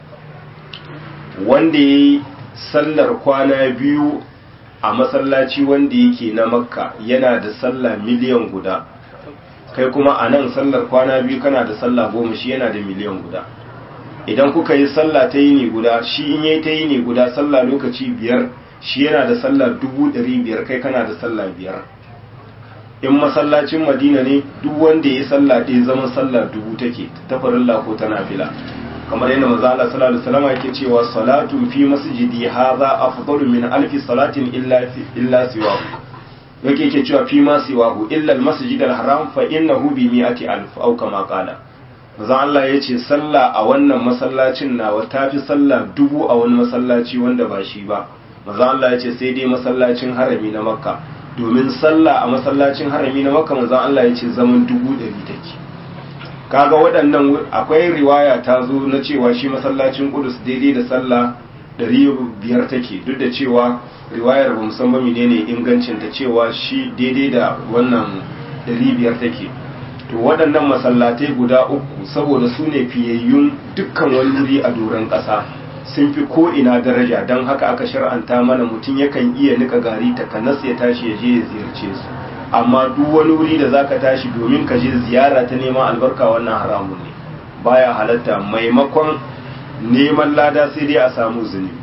wanda ya yi sallar kwana biyu a masallaci wanda yake na makka yana da sallah miliyan guda kai kuma a nan sallar kwana biyu kana da sallah goma shi yana da miliyan guda idan kuka yi sallah ta yini guda shi in yi ta yini guda sallah lokaci biyar shi yana da sallah dubu ɗari biyar kai kana da sallah biyar in masallacin madina ne duk wanda ya yi sallah ɗaya zama sallah dubu take ta farilla ko ta nafila kamar yadda manzo Allah sallallahu alaihi wasallam yake cewa salatu fi masjidi hadha afdalu min alfi salatin illa illa siwahu yake yake cewa fi ma siwahu illa almasjid alharam fa innahu bi mi'ati alf aw kama qala manzo Allah yace sallah a wannan masallacin nawa tafi sallah dubu a wani masallaci wanda ba shi ba manzo Allah yace sai dai masallacin harami na makka domin sallah a masallacin harami na makka manzo Allah yace zaman dubu ɗari take kaga waɗannan akwai riwaya ta zo na cewa shi masallacin Qudus daidai da sallah ɗari biyar take duk da cewa riwayar ba musamman menene ingancin ta cewa shi daidai da wannan ɗari biyar take to waɗannan masallatai guda uku saboda su ne fiyayyun dukkan wani wuri a doron ƙasa sun fi ko ina daraja don haka aka shar'anta mana mutum yakan iya nika gari ta kanas ya tashi ya je ya ziyarce su amma duk wani wuri da zaka tashi domin ka je ziyara ta neman albarka wannan haramun ne baya halatta maimakon neman lada sai dai a samu zunubi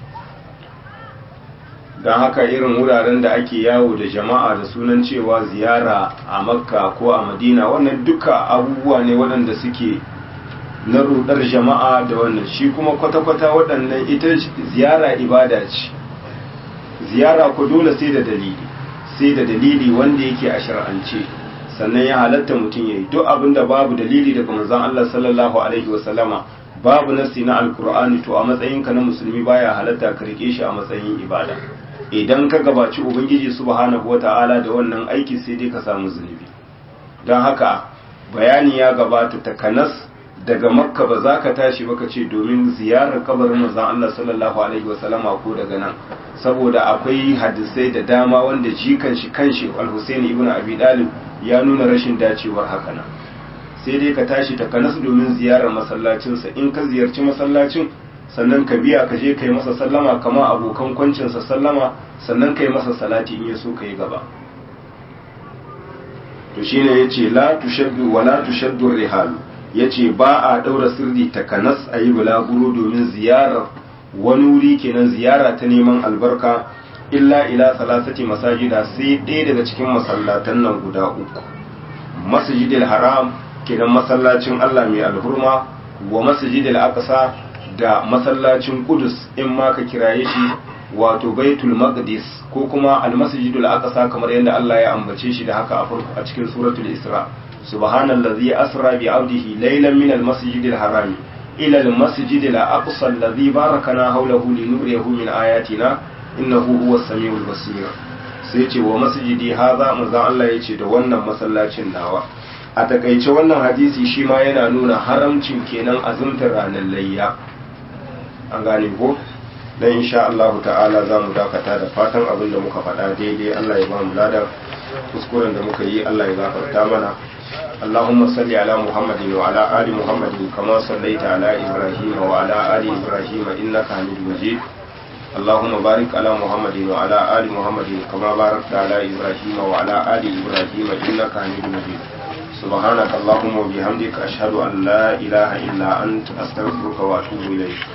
don haka irin wuraren da ake yawo da jama'a da sunan cewa ziyara a makka ko a madina wannan duka abubuwa ne waɗanda suke na rudar jama'a da wannan shi kuma kwata-kwata waɗannan ita ziyara ibada ce ziyara ku dole sai da dalili sai da dalili wanda yake a shar'ance sannan ya halatta mutum ya yi duk abin da babu dalili daga manzon Allah sallallahu alaihi wasallama babu nasi na alkur'ani to a matsayinka na musulmi baya halatta ka rike shi a matsayin ibada idan ka gabaci ubangiji subhanahu wata'ala da wannan aiki sai dai ka samu zunubi don haka bayani ya gabata takanas daga makka ba za ka tashi ba ka ce domin ziyarar kabarin manzon Allah sallallahu alaihi wasallama ko daga nan saboda akwai hadisai da dama wanda jikan shi kanshi al-Husaini ibn Abi Dalib ya nuna rashin dacewar haka nan sai dai ka tashi ta kanas domin ziyarar masallacinsa in ka ziyarci masallacin sannan ka biya ka je ka yi masa sallama kama abokan kwancinsa sallama sannan ka yi masa salati in ya so ka yi gaba to shine yace la tushaddu wa la tushaddu rihal yace ba a daura sirri ta kanas a yi bulaguro domin ziyarar wani wuri kenan ziyara ta neman albarka illa ila salasati masajida sai ɗaya daga cikin masallatan nan guda uku masjidil haram kenan masallacin Allah mai alhurma wa masjidil aqsa da masallacin Qudus in ma ka kiraye shi wato Baitul Maqdis ko kuma al-Masjidul Aqsa kamar yadda Allah ya ambace shi da haka a farko a cikin suratul Isra subhanallazi asra bi 'abdihi laylan min al-masjidil harami ila al-masjidil aqsa alladhi barakana hawlahu linuriyahu min ayatina innahu huwa samiul basir sai ce wa masjidi haza manzon Allah ya ce da wannan masallacin nawa a takaice wannan hadisi shi ma yana nuna haramcin kenan azumtar ranar layya an gane ko dan insha Allah ta'ala za mu dakata da fatan abin da muka faɗa daidai Allah ya ba mu ladan kuskuren da muka yi Allah ya gafarta mana اللهم صل على محمد وعلى آل محمد كما صليت على إبراهيم وعلى آل إبراهيم إنك حميد مجيد اللهم بارك على محمد وعلى آل محمد كما باركت على إبراهيم وعلى آل إبراهيم إنك حميد مجيد سبحانك اللهم وبحمدك أشهد أن لا إله إلا أنت أستغفرك وأتوب إليك